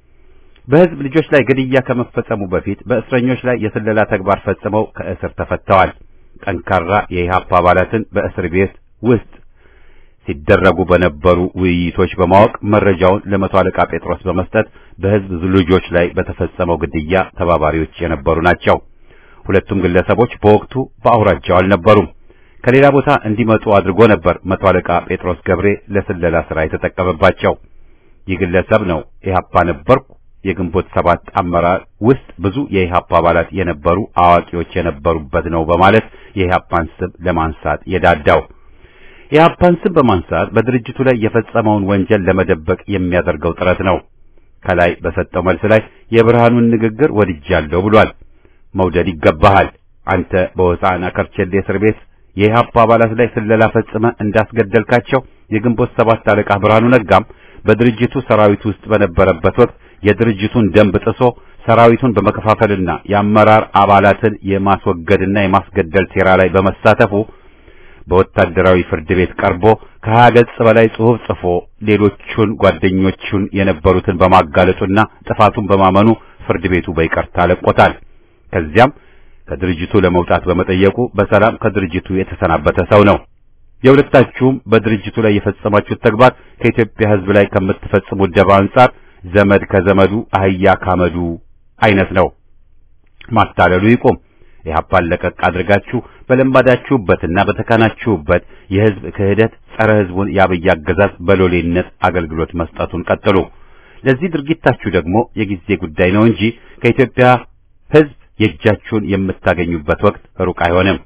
በህዝብ ልጆች ላይ ግድያ ከመፈጸሙ በፊት በእስረኞች ላይ የስለላ ተግባር ፈጽመው ከእስር ተፈተዋል። ጠንካራ የኢህአፓ አባላትን በእስር ቤት ውስጥ ሲደረጉ በነበሩ ውይይቶች በማወቅ መረጃውን ለመቶ አለቃ ጴጥሮስ በመስጠት በህዝብ ልጆች ላይ በተፈጸመው ግድያ ተባባሪዎች የነበሩ ናቸው። ሁለቱም ግለሰቦች በወቅቱ በአውራጃው አልነበሩም። ከሌላ ቦታ እንዲመጡ አድርጎ ነበር መቶ አለቃ ጴጥሮስ ገብሬ ለስለላ ስራ የተጠቀመባቸው። ይህ ግለሰብ ነው ኢህአፓ ነበርኩ የግንቦት ሰባት አመራር ውስጥ ብዙ የኢህአፓ አባላት የነበሩ አዋቂዎች የነበሩበት ነው በማለት የኢህአፓን ስም ለማንሳት የዳዳው የኢህአፓን ስም በማንሳት በድርጅቱ ላይ የፈጸመውን ወንጀል ለመደበቅ የሚያደርገው ጥረት ነው። ከላይ በሰጠው መልስ ላይ የብርሃኑን ንግግር ወድጃለሁ ብሏል። መውደድ ይገባሃል። አንተ በሆሳዕና ከርቸሌ እስር ቤት የኢህአፓ አባላት ላይ ስለላ ፈጽመ እንዳስገደልካቸው የግንቦት ሰባት አለቃ ብርሃኑ ነጋም በድርጅቱ ሰራዊት ውስጥ በነበረበት ወቅት የድርጅቱን ደንብ ጥሶ ሰራዊቱን በመከፋፈልና የአመራር አባላትን የማስወገድና የማስገደል ሴራ ላይ በመሳተፉ በወታደራዊ ፍርድ ቤት ቀርቦ ከሀያ ገጽ በላይ ጽሑፍ ጽፎ ሌሎቹን ጓደኞቹን የነበሩትን በማጋለጡና ጥፋቱን በማመኑ ፍርድ ቤቱ በይቅርታ ለቆታል። ከዚያም ከድርጅቱ ለመውጣት በመጠየቁ በሰላም ከድርጅቱ የተሰናበተ ሰው ነው። የሁለታችሁም በድርጅቱ ላይ የፈጸማችሁት ተግባር ከኢትዮጵያ ሕዝብ ላይ ከምትፈጽሙት ደባ አንጻር ዘመድ ከዘመዱ አህያ ካመዱ አይነት ነው። ማታለሉ ይቁም። ኢህአፓን ለቀቅ አድርጋችሁ በለመዳችሁበትና በተካናችሁበት የህዝብ ክህደት ጸረ ህዝቡን የአብይ አገዛዝ በሎሌነት አገልግሎት መስጠቱን ቀጥሉ። ለዚህ ድርጊታችሁ ደግሞ የጊዜ ጉዳይ ነው እንጂ ከኢትዮጵያ ህዝብ የእጃችሁን የምታገኙበት ወቅት ሩቅ አይሆንም።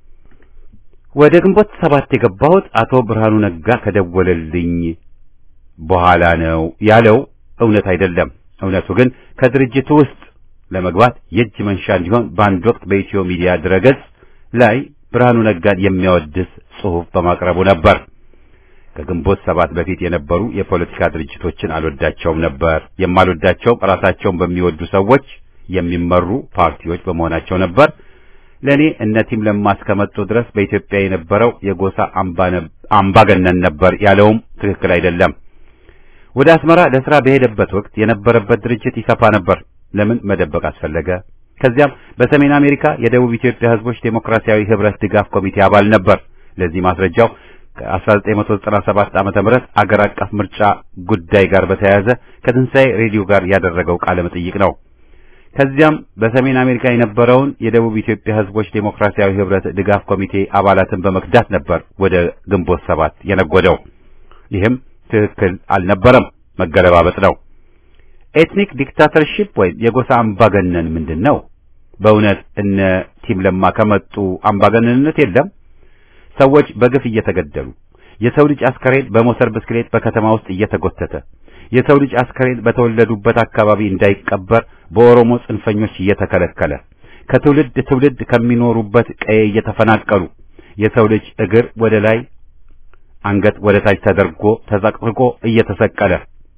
ወደ ግንቦት ሰባት የገባሁት አቶ ብርሃኑ ነጋ ከደወለልኝ በኋላ ነው ያለው እውነት አይደለም። እውነቱ ግን ከድርጅቱ ውስጥ ለመግባት የእጅ መንሻ እንዲሆን በአንድ ወቅት በኢትዮ ሚዲያ ድረገጽ ላይ ብርሃኑ ነጋን የሚያወድስ ጽሑፍ በማቅረቡ ነበር። ከግንቦት ሰባት በፊት የነበሩ የፖለቲካ ድርጅቶችን አልወዳቸውም ነበር። የማልወዳቸውም ራሳቸውን በሚወዱ ሰዎች የሚመሩ ፓርቲዎች በመሆናቸው ነበር። ለእኔ እነ ቲም ለማ እስከመጡ ድረስ በኢትዮጵያ የነበረው የጎሳ አምባገነን ነበር ያለውም ትክክል አይደለም። ወደ አስመራ ለስራ በሄደበት ወቅት የነበረበት ድርጅት ይሰፋ ነበር። ለምን መደበቅ አስፈለገ? ከዚያም በሰሜን አሜሪካ የደቡብ ኢትዮጵያ ሕዝቦች ዴሞክራሲያዊ ህብረት ድጋፍ ኮሚቴ አባል ነበር። ለዚህ ማስረጃው ከ1997 ዓመተ ምህረት አገር አቀፍ ምርጫ ጉዳይ ጋር በተያያዘ ከትንሣኤ ሬዲዮ ጋር ያደረገው ቃለ መጠይቅ ነው። ከዚያም በሰሜን አሜሪካ የነበረውን የደቡብ ኢትዮጵያ ሕዝቦች ዴሞክራሲያዊ ህብረት ድጋፍ ኮሚቴ አባላትን በመክዳት ነበር ወደ ግንቦት ሰባት የነጎደው። ይህም ትክክል አልነበረም፣ መገለባበጥ ነው። ኤትኒክ ዲክታተርሺፕ ወይም የጎሳ አምባገነን ምንድን ነው? በእውነት እነ ቲም ለማ ከመጡ አምባገነንነት የለም። ሰዎች በግፍ እየተገደሉ፣ የሰው ልጅ አስከሬን በሞተር ብስክሌት በከተማ ውስጥ እየተጎተተ፣ የሰው ልጅ አስከሬን በተወለዱበት አካባቢ እንዳይቀበር በኦሮሞ ጽንፈኞች እየተከለከለ፣ ከትውልድ ትውልድ ከሚኖሩበት ቀዬ እየተፈናቀሉ፣ የሰው ልጅ እግር ወደ ላይ አንገት ወደ ታች ተደርጎ ተዘቅዝቆ እየተሰቀለ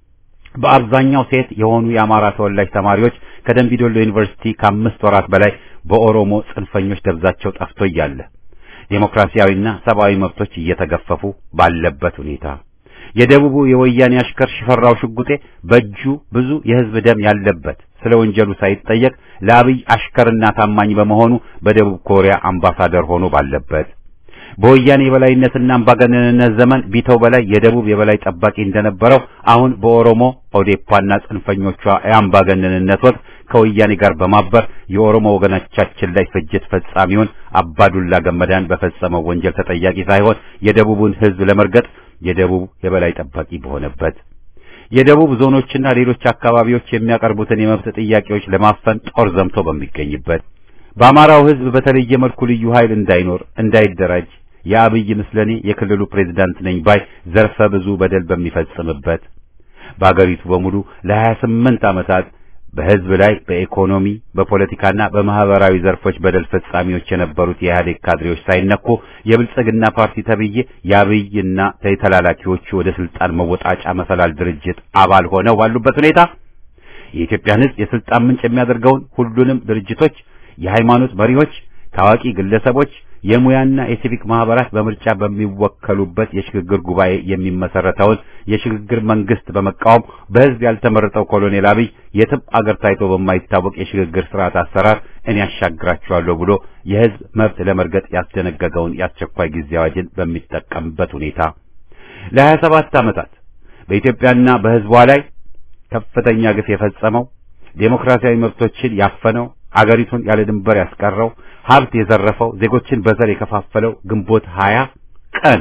በአብዛኛው ሴት የሆኑ የአማራ ተወላጅ ተማሪዎች ከደምቢዶሎ ዩኒቨርሲቲ ከአምስት ወራት በላይ በኦሮሞ ጽንፈኞች ደብዛቸው ጠፍቶ እያለ ዴሞክራሲያዊና ሰብአዊ መብቶች እየተገፈፉ ባለበት ሁኔታ የደቡቡ የወያኔ አሽከር ሽፈራው ሽጉጤ በእጁ ብዙ የሕዝብ ደም ያለበት ስለ ወንጀሉ ሳይጠየቅ ለአብይ አሽከርና ታማኝ በመሆኑ በደቡብ ኮሪያ አምባሳደር ሆኖ ባለበት በወያኔ የበላይነትና አምባገነንነት ዘመን ቢተው በላይ የደቡብ የበላይ ጠባቂ እንደነበረው አሁን በኦሮሞ ኦዴፓና ጽንፈኞቿ የአምባገነንነት ወቅት ከወያኔ ጋር በማበር የኦሮሞ ወገኖቻችን ላይ ፍጅት ፈጻሚውን አባዱላ ገመዳን በፈጸመው ወንጀል ተጠያቂ ሳይሆን የደቡቡን ሕዝብ ለመርገጥ የደቡብ የበላይ ጠባቂ በሆነበት የደቡብ ዞኖችና ሌሎች አካባቢዎች የሚያቀርቡትን የመብት ጥያቄዎች ለማፈን ጦር ዘምቶ በሚገኝበት በአማራው ሕዝብ በተለየ መልኩ ልዩ ኃይል እንዳይኖር እንዳይደራጅ የአብይ ምስለኔ የክልሉ ፕሬዝዳንት ነኝ ባይ ዘርፈ ብዙ በደል በሚፈጽምበት በአገሪቱ በሙሉ ለሀያ ስምንት ዓመታት በሕዝብ ላይ በኢኮኖሚ በፖለቲካና በማህበራዊ ዘርፎች በደል ፈጻሚዎች የነበሩት የኢህአዴግ ካድሬዎች ሳይነኩ የብልጽግና ፓርቲ ተብዬ የአብይና ተላላኪዎቹ ወደ ስልጣን መወጣጫ መሰላል ድርጅት አባል ሆነው ባሉበት ሁኔታ የኢትዮጵያን ሕዝብ የስልጣን ምንጭ የሚያደርገውን ሁሉንም ድርጅቶች የሃይማኖት መሪዎች፣ ታዋቂ ግለሰቦች፣ የሙያና የሲቪክ ማህበራት በምርጫ በሚወከሉበት የሽግግር ጉባኤ የሚመሰረተውን የሽግግር መንግስት በመቃወም በህዝብ ያልተመረጠው ኮሎኔል አብይ የትም አገር ታይቶ በማይታወቅ የሽግግር ስርዓት አሰራር እኔ ያሻግራቸዋለሁ ብሎ የህዝብ መብት ለመርገጥ ያስደነገገውን የአስቸኳይ ጊዜ አዋጅን በሚጠቀምበት ሁኔታ ለሀያ ሰባት ዓመታት በኢትዮጵያና በህዝቧ ላይ ከፍተኛ ግፍ የፈጸመው ዴሞክራሲያዊ መብቶችን ያፈነው አገሪቱን ያለ ድንበር ያስቀረው ሀብት የዘረፈው ዜጎችን በዘር የከፋፈለው ግንቦት 20 ቀን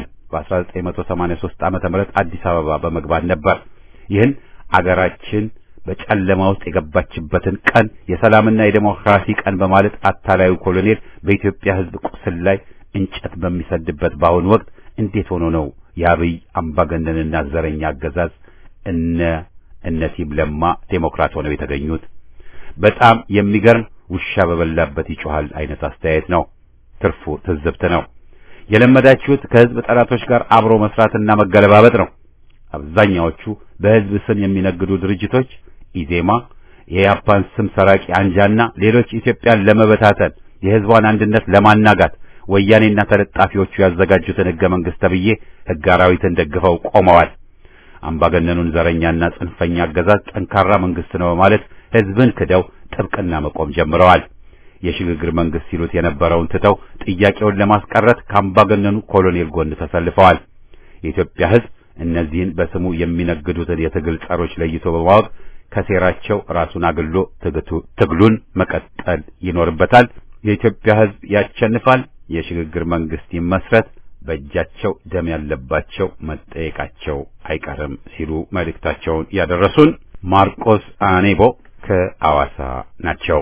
በ1983 ዓመተ ምህረት አዲስ አበባ በመግባት ነበር። ይህን አገራችን በጨለማ ውስጥ የገባችበትን ቀን የሰላምና የዴሞክራሲ ቀን በማለት አታላዩ ኮሎኔል በኢትዮጵያ ህዝብ ቁስል ላይ እንጨት በሚሰድበት በአሁኑ ወቅት እንዴት ሆኖ ነው የአብይ አምባገነንና ዘረኛ አገዛዝ እነ እነ ቲም ለማ ዴሞክራት ሆነው የተገኙት? በጣም የሚገርም ውሻ በበላበት ይጮሃል አይነት አስተያየት ነው። ትርፉ ትዝብት ነው። የለመዳችሁት ከህዝብ ጠላቶች ጋር አብሮ መስራትና መገለባበጥ ነው። አብዛኛዎቹ በህዝብ ስም የሚነግዱ ድርጅቶች ኢዜማ፣ የያፓን ስም ሰራቂ አንጃና ሌሎች ኢትዮጵያን ለመበታተን የህዝቧን አንድነት ለማናጋት ወያኔና ተለጣፊዎቹ ያዘጋጁትን ህገ መንግስት ተብዬ ህገ አራዊትን ደግፈው ቆመዋል። አምባገነኑን ዘረኛና ጽንፈኛ አገዛዝ ጠንካራ መንግስት ነው በማለት ህዝብን ክደው ጥብቅና መቆም ጀምረዋል። የሽግግር መንግስት ሲሉት የነበረውን ትተው ጥያቄውን ለማስቀረት ከአምባገነኑ ኮሎኔል ጎን ተሰልፈዋል። የኢትዮጵያ ህዝብ እነዚህን በስሙ የሚነግዱትን የትግል ጸሮች ለይቶ በማወቅ ከሴራቸው ራሱን አግሎ ትግሉን መቀጠል ይኖርበታል። የኢትዮጵያ ህዝብ ያሸንፋል። የሽግግር መንግስት ይመስረት። በእጃቸው ደም ያለባቸው መጠየቃቸው አይቀርም ሲሉ መልእክታቸውን ያደረሱን ማርቆስ አኔቦ ከአዋሳ ናቸው።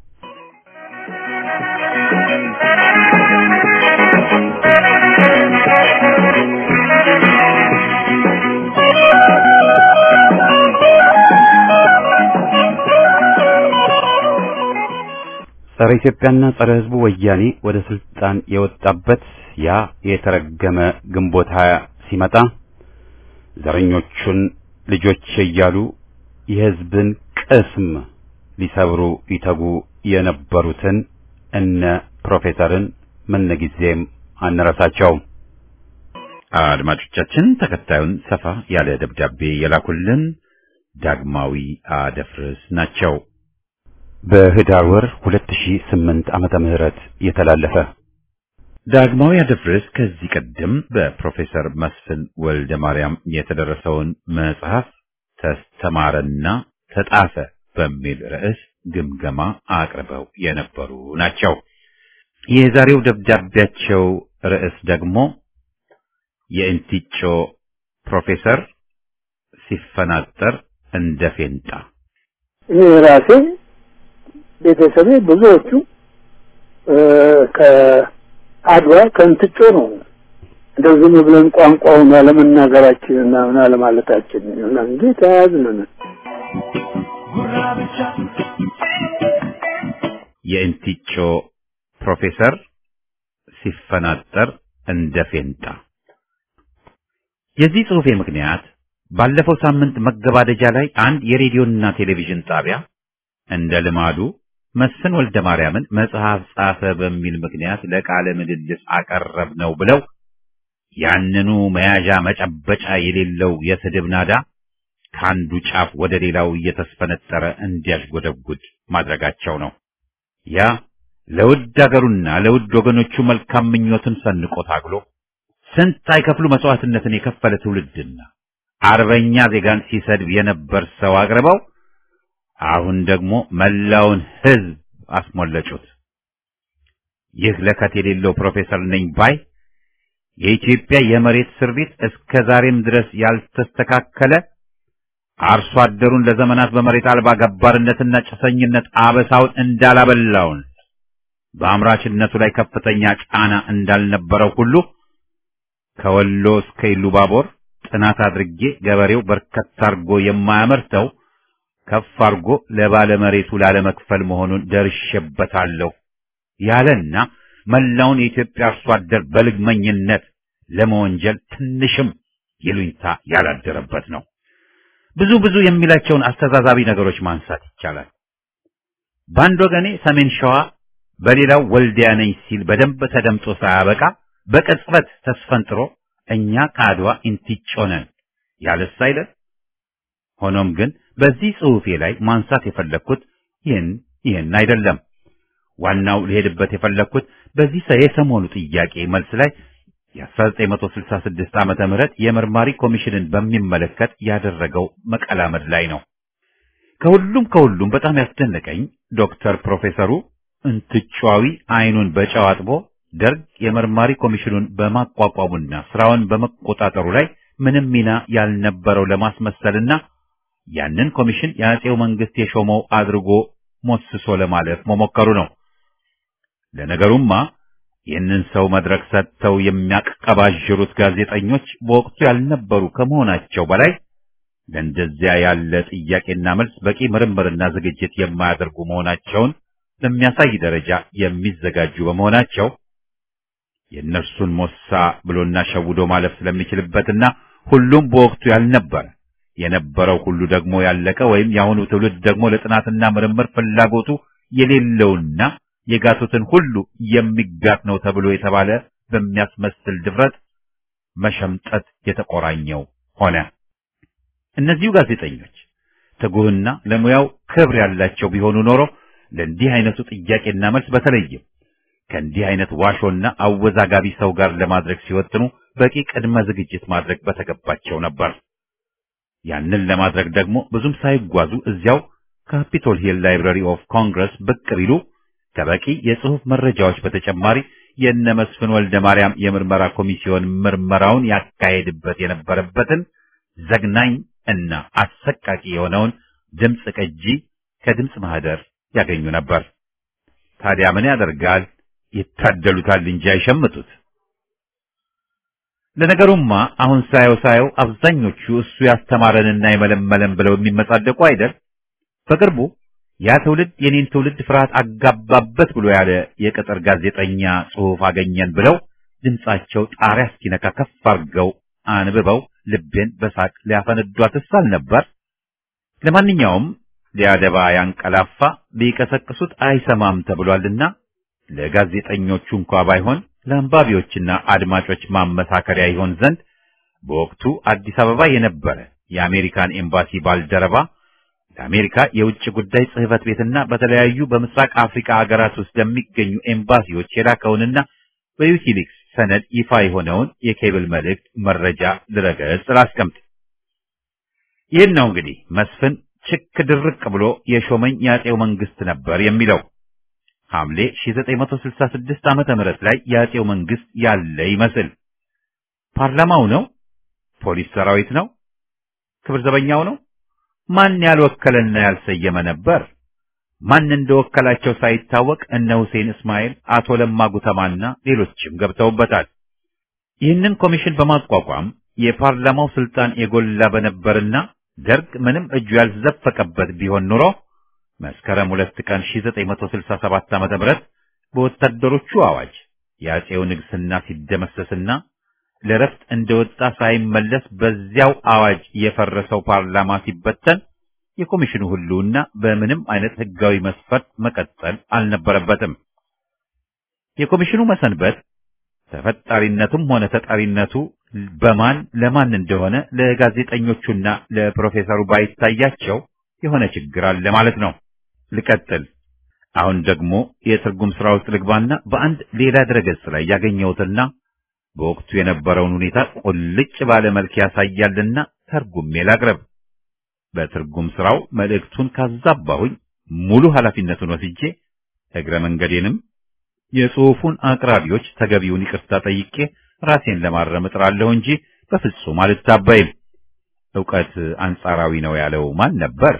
ጸረ ኢትዮጵያና ጸረ ህዝቡ ወያኔ ወደ ስልጣን የወጣበት ያ የተረገመ ግንቦት ሀያ ሲመጣ ዘረኞቹን ልጆች እያሉ የህዝብን ቅስም ሊሰብሩ ይተጉ የነበሩትን እነ ፕሮፌሰርን ምንጊዜም አንረሳቸውም። አድማጮቻችን ተከታዩን ሰፋ ያለ ደብዳቤ የላኩልን ዳግማዊ አደፍርስ ናቸው። በህዳር ወር 2008 ዓመተ ምህረት የተላለፈ ዳግማዊ አደፍርስ ከዚህ ቀደም በፕሮፌሰር መስፍን ወልደ ማርያም የተደረሰውን መጽሐፍ ተስተማረና ተጣፈ በሚል ርዕስ ግምገማ አቅርበው የነበሩ ናቸው። የዛሬው ደብዳቤያቸው ርዕስ ደግሞ የእንቲጮ ፕሮፌሰር ሲፈናጠር እንደ ፌንጣ እኔ ራሴ ቤተሰቤ ብዙዎቹ ከአድዋ ከእንትጮ ነው። እንደው ዝም ብለን ቋንቋውን አለመናገራችን እና ምን አለማለታችን እና እንጂ ተያያዝን። የእንቲጮ ፕሮፌሰር ሲፈናጠር እንደ ፌንጣ የዚህ ጽሑፌ ምክንያት ባለፈው ሳምንት መገባደጃ ላይ አንድ የሬዲዮና ቴሌቪዥን ጣቢያ እንደ ልማዱ መስፍን ወልደ ማርያምን መጽሐፍ ጻፈ በሚል ምክንያት ለቃለ ምልልስ አቀረብ ነው ብለው ያንኑ መያዣ መጨበጫ የሌለው የስድብ ናዳ ከአንዱ ጫፍ ወደ ሌላው እየተስፈነጠረ እንዲያሽጎደጉድ ማድረጋቸው ነው። ያ ለውድ አገሩና ለውድ ወገኖቹ መልካም ምኞትን ሰንቆ ታግሎ ስንት አይከፍሉ መስዋዕትነትን የከፈለ ትውልድና አርበኛ ዜጋን ሲሰድብ የነበር ሰው አቅርበው አሁን ደግሞ መላውን ሕዝብ አስሞለጩት። ይህ ለከት የሌለው ፕሮፌሰር ነኝ ባይ የኢትዮጵያ የመሬት ስሪት እስከ ዛሬም ድረስ ያልተስተካከለ አርሶ አደሩን ለዘመናት በመሬት አልባ ገባርነትና ጭሰኝነት አበሳውን እንዳላበላውን በአምራችነቱ ላይ ከፍተኛ ጫና እንዳልነበረው ሁሉ ከወሎ እስከ ኢሉባቦር ጥናት አድርጌ ገበሬው በርከት አድርጎ የማያመርተው ከፍ አድርጎ ለባለመሬቱ ላለመክፈል መሆኑን ደርሼበታለሁ ያለና መላውን የኢትዮጵያ አርሶ አደር በልግመኝነት ለመወንጀል ትንሽም ይሉኝታ ያላደረበት ነው። ብዙ ብዙ የሚላቸውን አስተዛዛቢ ነገሮች ማንሳት ይቻላል። በአንድ ወገኔ ሰሜን ሸዋ፣ በሌላው ወልዲያ ነኝ ሲል በደንብ ተደምጦ ሳያበቃ በቅጽበት ተስፈንጥሮ እኛ ከአድዋ ኢንቲጮ ነን ያለስ አይደል? ሆኖም ግን በዚህ ጽሑፌ ላይ ማንሳት የፈለግኩት ይህን ይህን አይደለም። ዋናው ልሄድበት የፈለግኩት በዚህ የሰሞኑ ጥያቄ መልስ ላይ የ1966 ዓመተ ምህረት የመርማሪ ኮሚሽንን በሚመለከት ያደረገው መቀላመድ ላይ ነው። ከሁሉም ከሁሉም በጣም ያስደነቀኝ ዶክተር ፕሮፌሰሩ እንትጫዊ አይኑን በጨው አጥቦ ደርግ የመርማሪ ኮሚሽኑን በማቋቋሙና ስራውን በመቆጣጠሩ ላይ ምንም ሚና ያልነበረው ለማስመሰልና ያንን ኮሚሽን የአጼው መንግስት የሾመው አድርጎ ሞስሶ ለማለፍ መሞከሩ ነው። ለነገሩማ ይህንን ሰው መድረክ ሰጥተው የሚያቀባዥሩት ጋዜጠኞች በወቅቱ ያልነበሩ ከመሆናቸው በላይ ለእንደዚያ ያለ ጥያቄና መልስ በቂ ምርምርና ዝግጅት የማያደርጉ መሆናቸውን በሚያሳይ ደረጃ የሚዘጋጁ በመሆናቸው የእነርሱን ሞሳ ብሎና ሸውዶ ማለፍ ስለሚችልበትና ሁሉም በወቅቱ ያልነበረ የነበረው ሁሉ ደግሞ ያለቀ ወይም የአሁኑ ትውልድ ደግሞ ለጥናትና ምርምር ፍላጎቱ የሌለውና የጋቱትን ሁሉ የሚጋት ነው ተብሎ የተባለ በሚያስመስል ድፍረት መሸምጠት የተቆራኘው ሆነ። እነዚሁ ጋዜጠኞች ትጉህና ለሙያው ክብር ያላቸው ቢሆኑ ኖሮ ለእንዲህ አይነቱ ጥያቄና መልስ በተለይም ከእንዲህ አይነት ዋሾና አወዛጋቢ ሰው ጋር ለማድረግ ሲወጥኑ በቂ ቅድመ ዝግጅት ማድረግ በተገባቸው ነበር። ያንን ለማድረግ ደግሞ ብዙም ሳይጓዙ እዚያው ካፒቶል ሂል ላይብራሪ ኦፍ ኮንግረስ ብቅ ቢሉ ከበቂ የጽሑፍ መረጃዎች በተጨማሪ የእነ መስፍን ወልደ ማርያም የምርመራ ኮሚሲዮን ምርመራውን ያካሄድበት የነበረበትን ዘግናኝ እና አሰቃቂ የሆነውን ድምፅ ቅጂ ከድምፅ ማህደር ያገኙ ነበር። ታዲያ ምን ያደርጋል? ይታደሉታል እንጂ አይሸምጡት። ለነገሩማ አሁን ሳየው ሳየው አብዛኞቹ እሱ ያስተማረንና የመለመለን ብለው የሚመጻደቁ አይደል? በቅርቡ ያ ትውልድ የኔን ትውልድ ፍርሃት አጋባበት ብሎ ያለ የቅጥር ጋዜጠኛ ጽሑፍ አገኘን ብለው ድምጻቸው ጣሪያ እስኪነካ ከፍ አድርገው አንብበው ልቤን በሳቅ ሊያፈነዷትስ አልነበር? ለማንኛውም ሊያደባ ያንቀላፋ ቢቀሰቅሱት አይሰማም ተብሏልና ለጋዜጠኞቹ እንኳ ባይሆን ለአንባቢዎችና አድማጮች ማመሳከሪያ ይሆን ዘንድ በወቅቱ አዲስ አበባ የነበረ የአሜሪካን ኤምባሲ ባልደረባ ለአሜሪካ የውጭ ጉዳይ ጽሕፈት ቤትና በተለያዩ በምስራቅ አፍሪካ ሀገራት ውስጥ ለሚገኙ ኤምባሲዎች የላከውንና በዊኪሊክስ ሰነድ ይፋ የሆነውን የኬብል መልእክት መረጃ ድረገጽ ላስቀምጥ። ይህን ነው እንግዲህ መስፍን ችክ ድርቅ ብሎ የሾመኝ የአጼው መንግስት ነበር የሚለው። ሐምሌ 1966 ዓመተ ምህረት ላይ የአጼው መንግስት ያለ ይመስል ፓርላማው ነው? ፖሊስ ሰራዊት ነው? ክብር ዘበኛው ነው? ማን ያልወከለና ያልሰየመ ነበር? ማን እንደወከላቸው ሳይታወቅ እነ ሁሴን እስማኤል፣ አቶ ለማ ጉተማና ሌሎችም ገብተውበታል። ይህንን ኮሚሽን በማቋቋም የፓርላማው ስልጣን የጎላ በነበርና ደርግ ምንም እጁ ያልዘፈቀበት ቢሆን ኑሮ መስከረም ሁለት ቀን 1967 ዓ.ም በወታደሮቹ አዋጅ የአጼው ንግስና ሲደመሰስና ለረፍት እንደወጣ ሳይመለስ በዚያው አዋጅ የፈረሰው ፓርላማ ሲበተን የኮሚሽኑ ሁሉና በምንም አይነት ህጋዊ መስፈርት መቀጠል አልነበረበትም። የኮሚሽኑ መሰንበት ተፈጣሪነቱም ሆነ ተጠሪነቱ በማን ለማን እንደሆነ ለጋዜጠኞቹና ለፕሮፌሰሩ ባይታያቸው የሆነ ችግር አለ ማለት ነው። ልቀጥል። አሁን ደግሞ የትርጉም ስራ ውስጥ ልግባና በአንድ ሌላ ድረገጽ ላይ ያገኘሁትና በወቅቱ የነበረውን ሁኔታ ቁልጭ ባለ መልክ ያሳያልና ተርጉሜ ላቅርብ። በትርጉም ስራው መልእክቱን ካዛባሁኝ ሙሉ ኃላፊነቱን ወስጄ እግረ መንገዴንም የጽሑፉን አቅራቢዎች ተገቢውን ይቅርታ ጠይቄ ራሴን ለማረም እጥራለሁ እንጂ በፍጹም አልታበይም። ዕውቀት አንጻራዊ ነው ያለው ማን ነበር?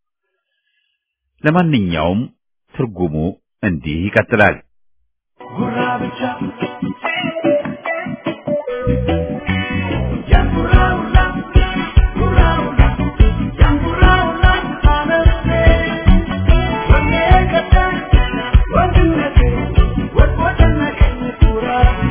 ለማንኛውም ትርጉሙ እንዲህ ይቀጥላል። ጉራ ብቻ ያንጉራውላ ጉራውላ ያንጉራውላ አመርቴ ወኔ ቀጠ ወንድነቴ ወድቆደነቀኝ ጉራ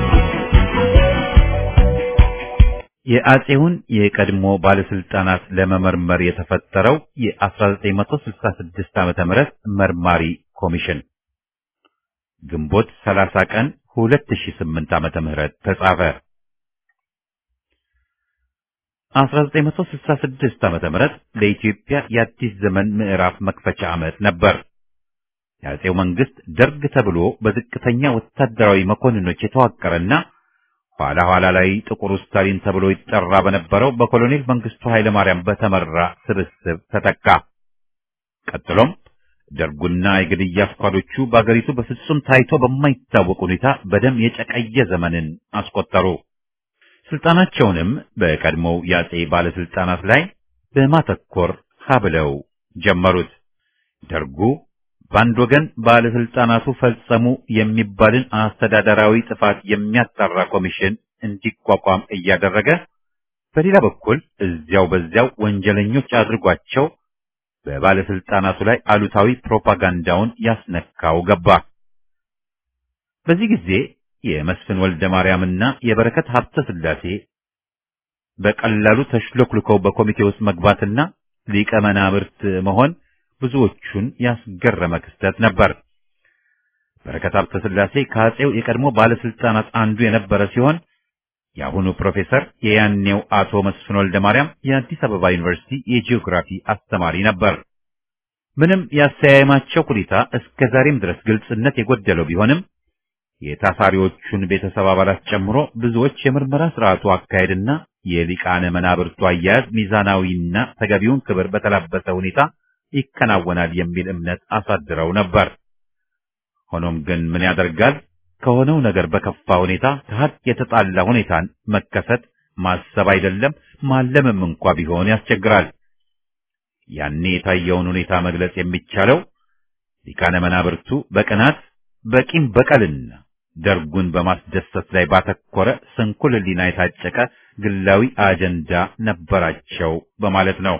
የአጼውን የቀድሞ ባለስልጣናት ለመመርመር የተፈጠረው የ1966 ዓመተ ምህረት መርማሪ ኮሚሽን ግንቦት 30 ቀን 2008 ዓመተ ምህረት ተጻፈ። 1966 ዓመተ ምህረት ለኢትዮጵያ የአዲስ ዘመን ምዕራፍ መክፈቻ ዓመት ነበር። የአጼው መንግስት ደርግ ተብሎ በዝቅተኛ ወታደራዊ መኮንኖች የተዋቀረና ኋላ ኋላ ላይ ጥቁር ስታሊን ተብሎ ይጠራ በነበረው በኮሎኔል መንግስቱ ኃይለ ማርያም በተመራ ስብስብ ተተካ። ቀጥሎም ደርጉና የግድያ ስኳዶቹ በአገሪቱ በፍጹም ታይቶ በማይታወቅ ሁኔታ በደም የጨቀየ ዘመንን አስቆጠሩ። ስልጣናቸውንም በቀድሞው የአጼ ባለስልጣናት ላይ በማተኮር ሀብለው ጀመሩት። ደርጉ በአንድ ወገን ባለስልጣናቱ ፈጸሙ የሚባልን አስተዳደራዊ ጥፋት የሚያጣራ ኮሚሽን እንዲቋቋም እያደረገ በሌላ በኩል እዚያው በዚያው ወንጀለኞች አድርጓቸው በባለስልጣናቱ ላይ አሉታዊ ፕሮፓጋንዳውን ያስነካው ገባ። በዚህ ጊዜ የመስፍን ወልደ ማርያምና የበረከት ሀብተ ስላሴ በቀላሉ ተሽሎክልከው በኮሚቴ ውስጥ መግባትና ሊቀ መናብርት መሆን ብዙዎቹን ያስገረመ ክስተት ነበር። በረከት ሀብተ ስላሴ ከአጼው የቀድሞ ባለስልጣናት አንዱ የነበረ ሲሆን የአሁኑ ፕሮፌሰር የያኔው አቶ መስፍን ወልደ ማርያም የአዲስ አበባ ዩኒቨርሲቲ የጂኦግራፊ አስተማሪ ነበር። ምንም ያሰያየማቸው ሁኔታ እስከ ዛሬም ድረስ ግልጽነት የጎደለው ቢሆንም የታሳሪዎቹን ቤተሰብ አባላት ጨምሮ ብዙዎች የምርመራ ስርዓቱ አካሄድና የሊቃነ መናብርቱ አያያዝ ሚዛናዊና ተገቢውን ክብር በተላበሰ ሁኔታ ይከናወናል የሚል እምነት አሳድረው ነበር። ሆኖም ግን ምን ያደርጋል ከሆነው ነገር በከፋ ሁኔታ ከሀቅ የተጣላ ሁኔታን መከሰት ማሰብ አይደለም ማለምም እንኳ ቢሆን ያስቸግራል። ያኔ የታየውን ሁኔታ መግለጽ የሚቻለው ሊቃነ መናብርቱ በቅናት በቂም በቀልና ደርጉን በማስደሰት ላይ ባተኮረ ስንኩል ሕሊና የታጨቀ ግላዊ አጀንዳ ነበራቸው በማለት ነው።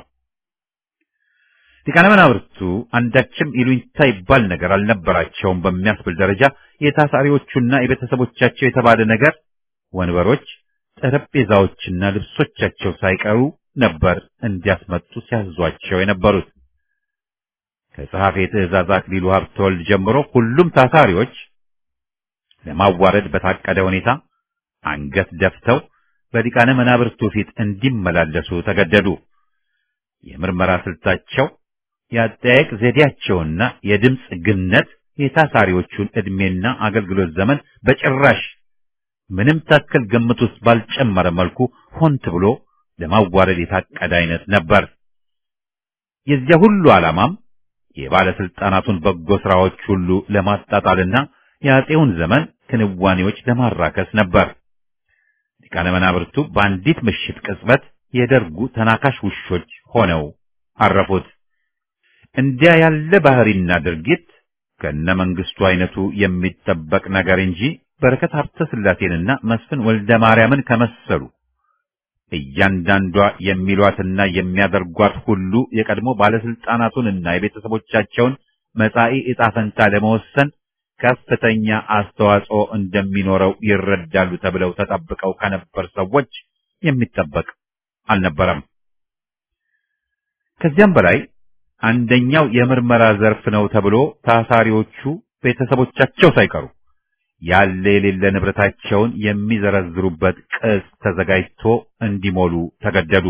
ሊቃነ መናብርቱ አንዳችም ይሉኝታ ይባል ነገር አልነበራቸውም በሚያስብል ደረጃ የታሳሪዎቹና የቤተሰቦቻቸው የተባለ ነገር ወንበሮች፣ ጠረጴዛዎችና ልብሶቻቸው ሳይቀሩ ነበር እንዲያስመጡ ሲያዟቸው የነበሩት። ከጸሐፌ ትእዛዝ አክሊሉ ሀብተወልድ ጀምሮ ሁሉም ታሳሪዎች ለማዋረድ በታቀደ ሁኔታ አንገት ደፍተው በሊቃነ መናብርቱ ፊት እንዲመላለሱ ተገደዱ። የምርመራ ስልታቸው የአጠያየቅ ዘዴያቸውና የድምፅ ግነት የታሳሪዎቹን ዕድሜና አገልግሎት ዘመን በጭራሽ ምንም ታክል ግምት ውስጥ ባልጨመረ መልኩ ሆን ተብሎ ለማዋረድ የታቀደ አይነት ነበር። የዚያ ሁሉ ዓላማም የባለስልጣናቱን በጎ ስራዎች ሁሉ ለማጣጣልና የአጼውን ዘመን ክንዋኔዎች ለማራከስ ነበር። ሊቃነ መናብርቱ በአንዲት ምሽት ቅጽበት የደርጉ ተናካሽ ውሾች ሆነው አረፉት። እንዲያ ያለ ባህሪና ድርጊት ከነ መንግስቱ አይነቱ የሚጠበቅ ነገር እንጂ በረከት ሀብተ ስላሴንና መስፍን ወልደ ማርያምን ከመሰሉ እያንዳንዷ የሚሏትና የሚያደርጓት ሁሉ የቀድሞ ባለስልጣናቱንና የቤተሰቦቻቸውን መጻኢ ዕጣ ፈንታ ለመወሰን ከፍተኛ አስተዋጽኦ እንደሚኖረው ይረዳሉ ተብለው ተጠብቀው ከነበር ሰዎች የሚጠበቅ አልነበረም። ከዚያም በላይ አንደኛው የምርመራ ዘርፍ ነው ተብሎ ታሳሪዎቹ ቤተሰቦቻቸው ሳይቀሩ ያለ የሌለ ንብረታቸውን የሚዘረዝሩበት ቅጽ ተዘጋጅቶ እንዲሞሉ ተገደዱ።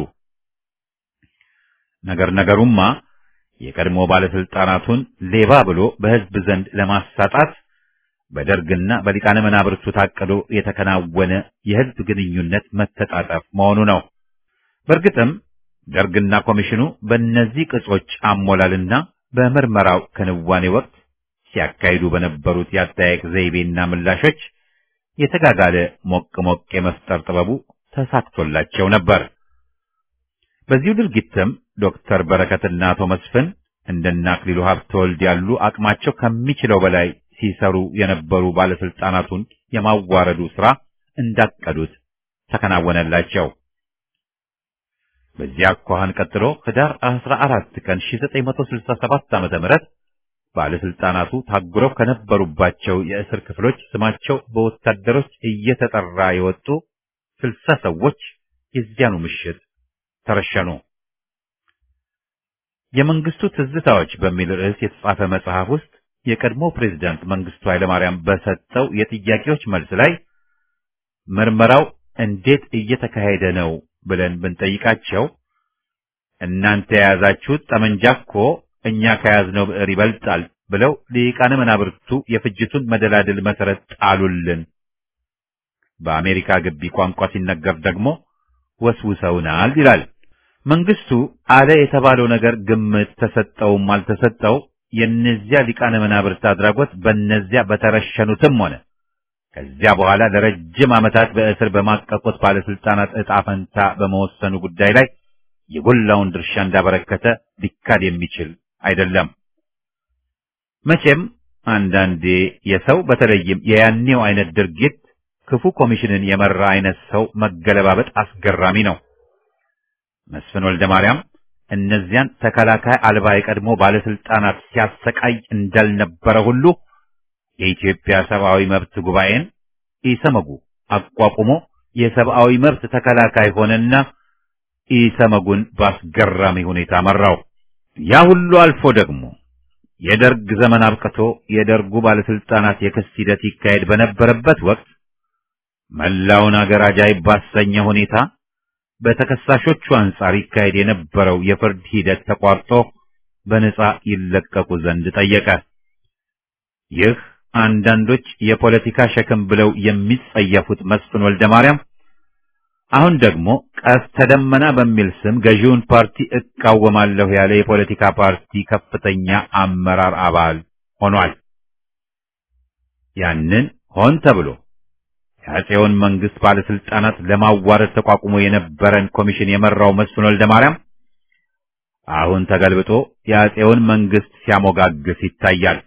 ነገር ነገሩማ የቀድሞ ባለስልጣናቱን ሌባ ብሎ በሕዝብ ዘንድ ለማሳጣት በደርግና በሊቃነ መናብርቱ ታቅዶ የተከናወነ የሕዝብ ግንኙነት መተጣጠፍ መሆኑ ነው። በእርግጥም ደርግና ኮሚሽኑ በእነዚህ ቅጾች አሞላልና በምርመራው ክንዋኔ ወቅት ሲያካሂዱ በነበሩት የአጠያየቅ ዘይቤና ምላሾች የተጋጋለ ሞቅ ሞቅ የመፍጠር ጥበቡ ተሳክቶላቸው ነበር። በዚሁ ድርጊትም ዶክተር በረከትና አቶ መስፍን እንደነ አክሊሉ ሀብተወልድ ያሉ አቅማቸው ከሚችለው በላይ ሲሰሩ የነበሩ ባለስልጣናቱን የማዋረዱ ሥራ እንዳቀዱት ተከናወነላቸው። በዚያ አኳኋን ቀጥሎ ህዳር 14 ቀን 1967 ዓ.ም ባለስልጣናቱ ታጉረው ከነበሩባቸው የእስር ክፍሎች ስማቸው በወታደሮች እየተጠራ የወጡ ስልሳ ሰዎች የዚያኑ ምሽት ተረሸኑ። የመንግስቱ ትዝታዎች በሚል ርዕስ የተጻፈ መጽሐፍ ውስጥ የቀድሞ ፕሬዝዳንት መንግስቱ ኃይለማርያም በሰጠው የጥያቄዎች መልስ ላይ ምርመራው እንዴት እየተካሄደ ነው ብለን ብንጠይቃቸው እናንተ የያዛችሁት ጠመንጃ እኮ እኛ ከያዝነው ብዕር ይበልጣል ብለው ሊቃነ መናብርቱ የፍጅቱን መደላድል መሰረት ጣሉልን። በአሜሪካ ግቢ ቋንቋ ሲነገር ደግሞ ወስውሰውናል ይላል። መንግስቱ አለ የተባለው ነገር ግምት ተሰጠውም አልተሰጠው የእነዚያ ሊቃነ መናብርት አድራጎት በእነዚያ በተረሸኑትም ሆነ ከዚያ በኋላ ለረጅም ዓመታት በእስር በማቀቁት ባለስልጣናት ዕጣ ፈንታ በመወሰኑ ጉዳይ ላይ የጎላውን ድርሻ እንዳበረከተ ሊካድ የሚችል አይደለም። መቼም አንዳንዴ የሰው በተለይም የያኔው አይነት ድርጊት ክፉ ኮሚሽንን የመራ አይነት ሰው መገለባበጥ አስገራሚ ነው። መስፍን ወልደ ማርያም እነዚያን ተከላካይ አልባ የቀድሞ ባለስልጣናት ሲያሰቃይ እንዳልነበረ ሁሉ የኢትዮጵያ ሰብአዊ መብት ጉባኤን ኢሰመጉ አቋቁሞ የሰብአዊ መብት ተከላካይ ሆነና ኢሰመጉን ባስገራሚ ሁኔታ መራው። ያ ሁሉ አልፎ ደግሞ የደርግ ዘመን አብቅቶ የደርጉ ባለስልጣናት የክስ ሂደት ይካሄድ በነበረበት ወቅት መላውን አገር አጃይብ ባሰኘ ሁኔታ በተከሳሾቹ አንጻር ይካሄድ የነበረው የፍርድ ሂደት ተቋርጦ በነጻ ይለቀቁ ዘንድ ጠየቀ። ይህ አንዳንዶች የፖለቲካ ሸክም ብለው የሚጸየፉት መስፍን ወልደ ማርያም አሁን ደግሞ ቀስተ ደመና በሚል ስም ገዢውን ፓርቲ እቃወማለሁ ያለ የፖለቲካ ፓርቲ ከፍተኛ አመራር አባል ሆኗል። ያንን ሆን ተብሎ የአፄውን መንግስት ባለስልጣናት ለማዋረድ ተቋቁሞ የነበረን ኮሚሽን የመራው መስፍን ወልደ ማርያም አሁን ተገልብጦ የአፄውን መንግስት ሲያሞጋግስ ይታያል።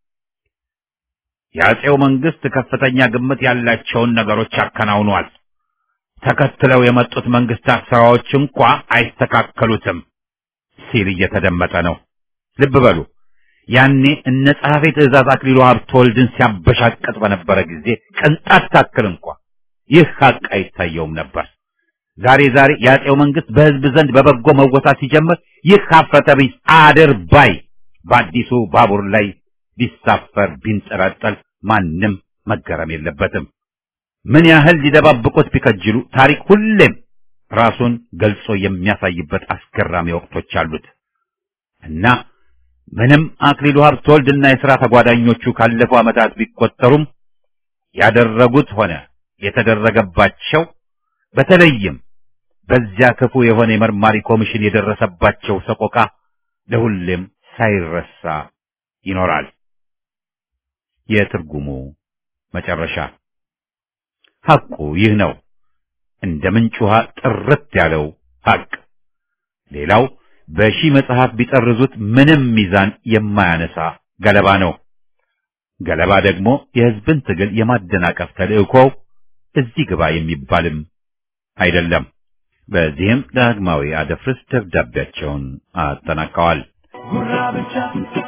የአፄው መንግስት ከፍተኛ ግምት ያላቸውን ነገሮች አከናውኗል። ተከትለው የመጡት መንግስታት ስራዎች እንኳ አይስተካከሉትም ሲል እየተደመጠ ነው። ልብ በሉ። ያኔ እነ ጸሐፌ ትእዛዝ አክሊሉ ሀብተወልድን ሲያበሻቅጥ በነበረ ጊዜ ቅንጣት ታክል እንኳ ይህ ሀቅ አይታየውም ነበር። ዛሬ ዛሬ የአፄው መንግስት በህዝብ ዘንድ በበጎ መወሳት ሲጀምር ይህ ሀፍረተ ቢስ አድርባይ በአዲሱ ባቡር ላይ ቢሳፈር ቢንጠላጠል ማንም መገረም የለበትም። ምን ያህል ሊደባብቁት ቢከጅሉ ታሪክ ሁሌም ራሱን ገልጾ የሚያሳይበት አስገራሚ ወቅቶች አሉት እና ምንም አክሊሉ ሀብተወልድና የሥራ ተጓዳኞቹ ካለፉ ዓመታት ቢቆጠሩም ያደረጉት ሆነ የተደረገባቸው በተለይም በዚያ ክፉ የሆነ የመርማሪ ኮሚሽን የደረሰባቸው ሰቆቃ ለሁሌም ሳይረሳ ይኖራል። የትርጉሙ መጨረሻ ሐቁ ይህ ነው። እንደ ምንጭ ውሃ ጥርት ያለው ሐቅ። ሌላው በሺህ መጽሐፍ ቢጠርዙት ምንም ሚዛን የማያነሳ ገለባ ነው። ገለባ ደግሞ የሕዝብን ትግል የማደናቀፍ ተልእኮው እዚህ ግባ የሚባልም አይደለም። በዚህም ዳግማዊ አደፍርስ ደብዳቤያቸውን አጠናቀዋል። ጉራ ብቻ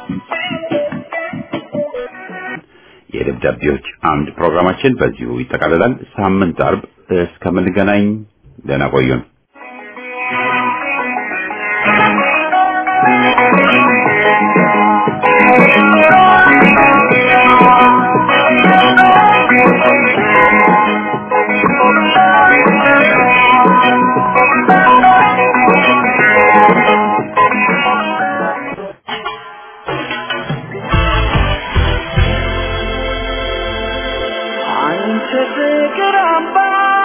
የደብዳቤዎች አምድ ፕሮግራማችን በዚሁ ይጠቃልላል። ሳምንት አርብ እስከምንገናኝ ደህና ቆዩን። አንቺ ፍቅር አምባ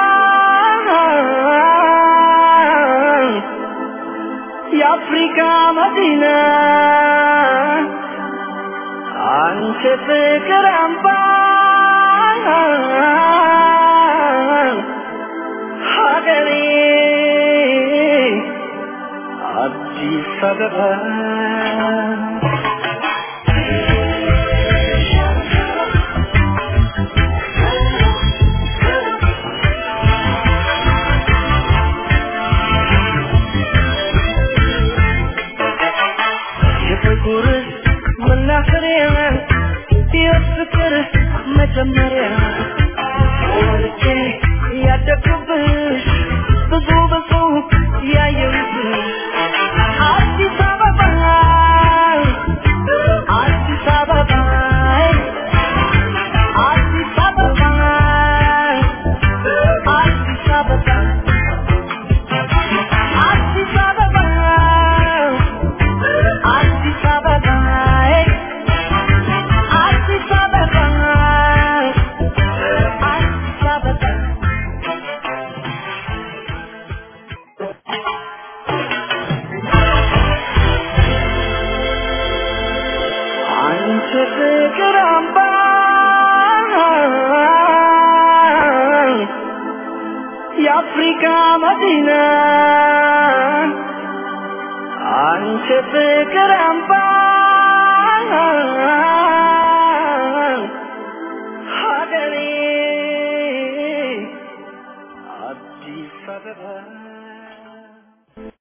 የአፍሪካ መዲና አንቺ ፍቅር አምባ ሀገሬ አዲስ አበባ የፍቅር መናኸሪያ የፍቅር መጀመሪያ ወልጄ ያደግኩብሽ ብዙ ብዙ ያየሁብሽ አዲስ አበባ አዲስ አበባ አዲስ አበባ አዲስ አበባ አዲስ አበባ አዲስ አበባ አዲስ አበባ አዲስ አበባ አንቺ ፍቅር አምባ የአፍሪካ መዲና አንቺ ፍቅር አምባ ሀገሬ አዲስ አበባ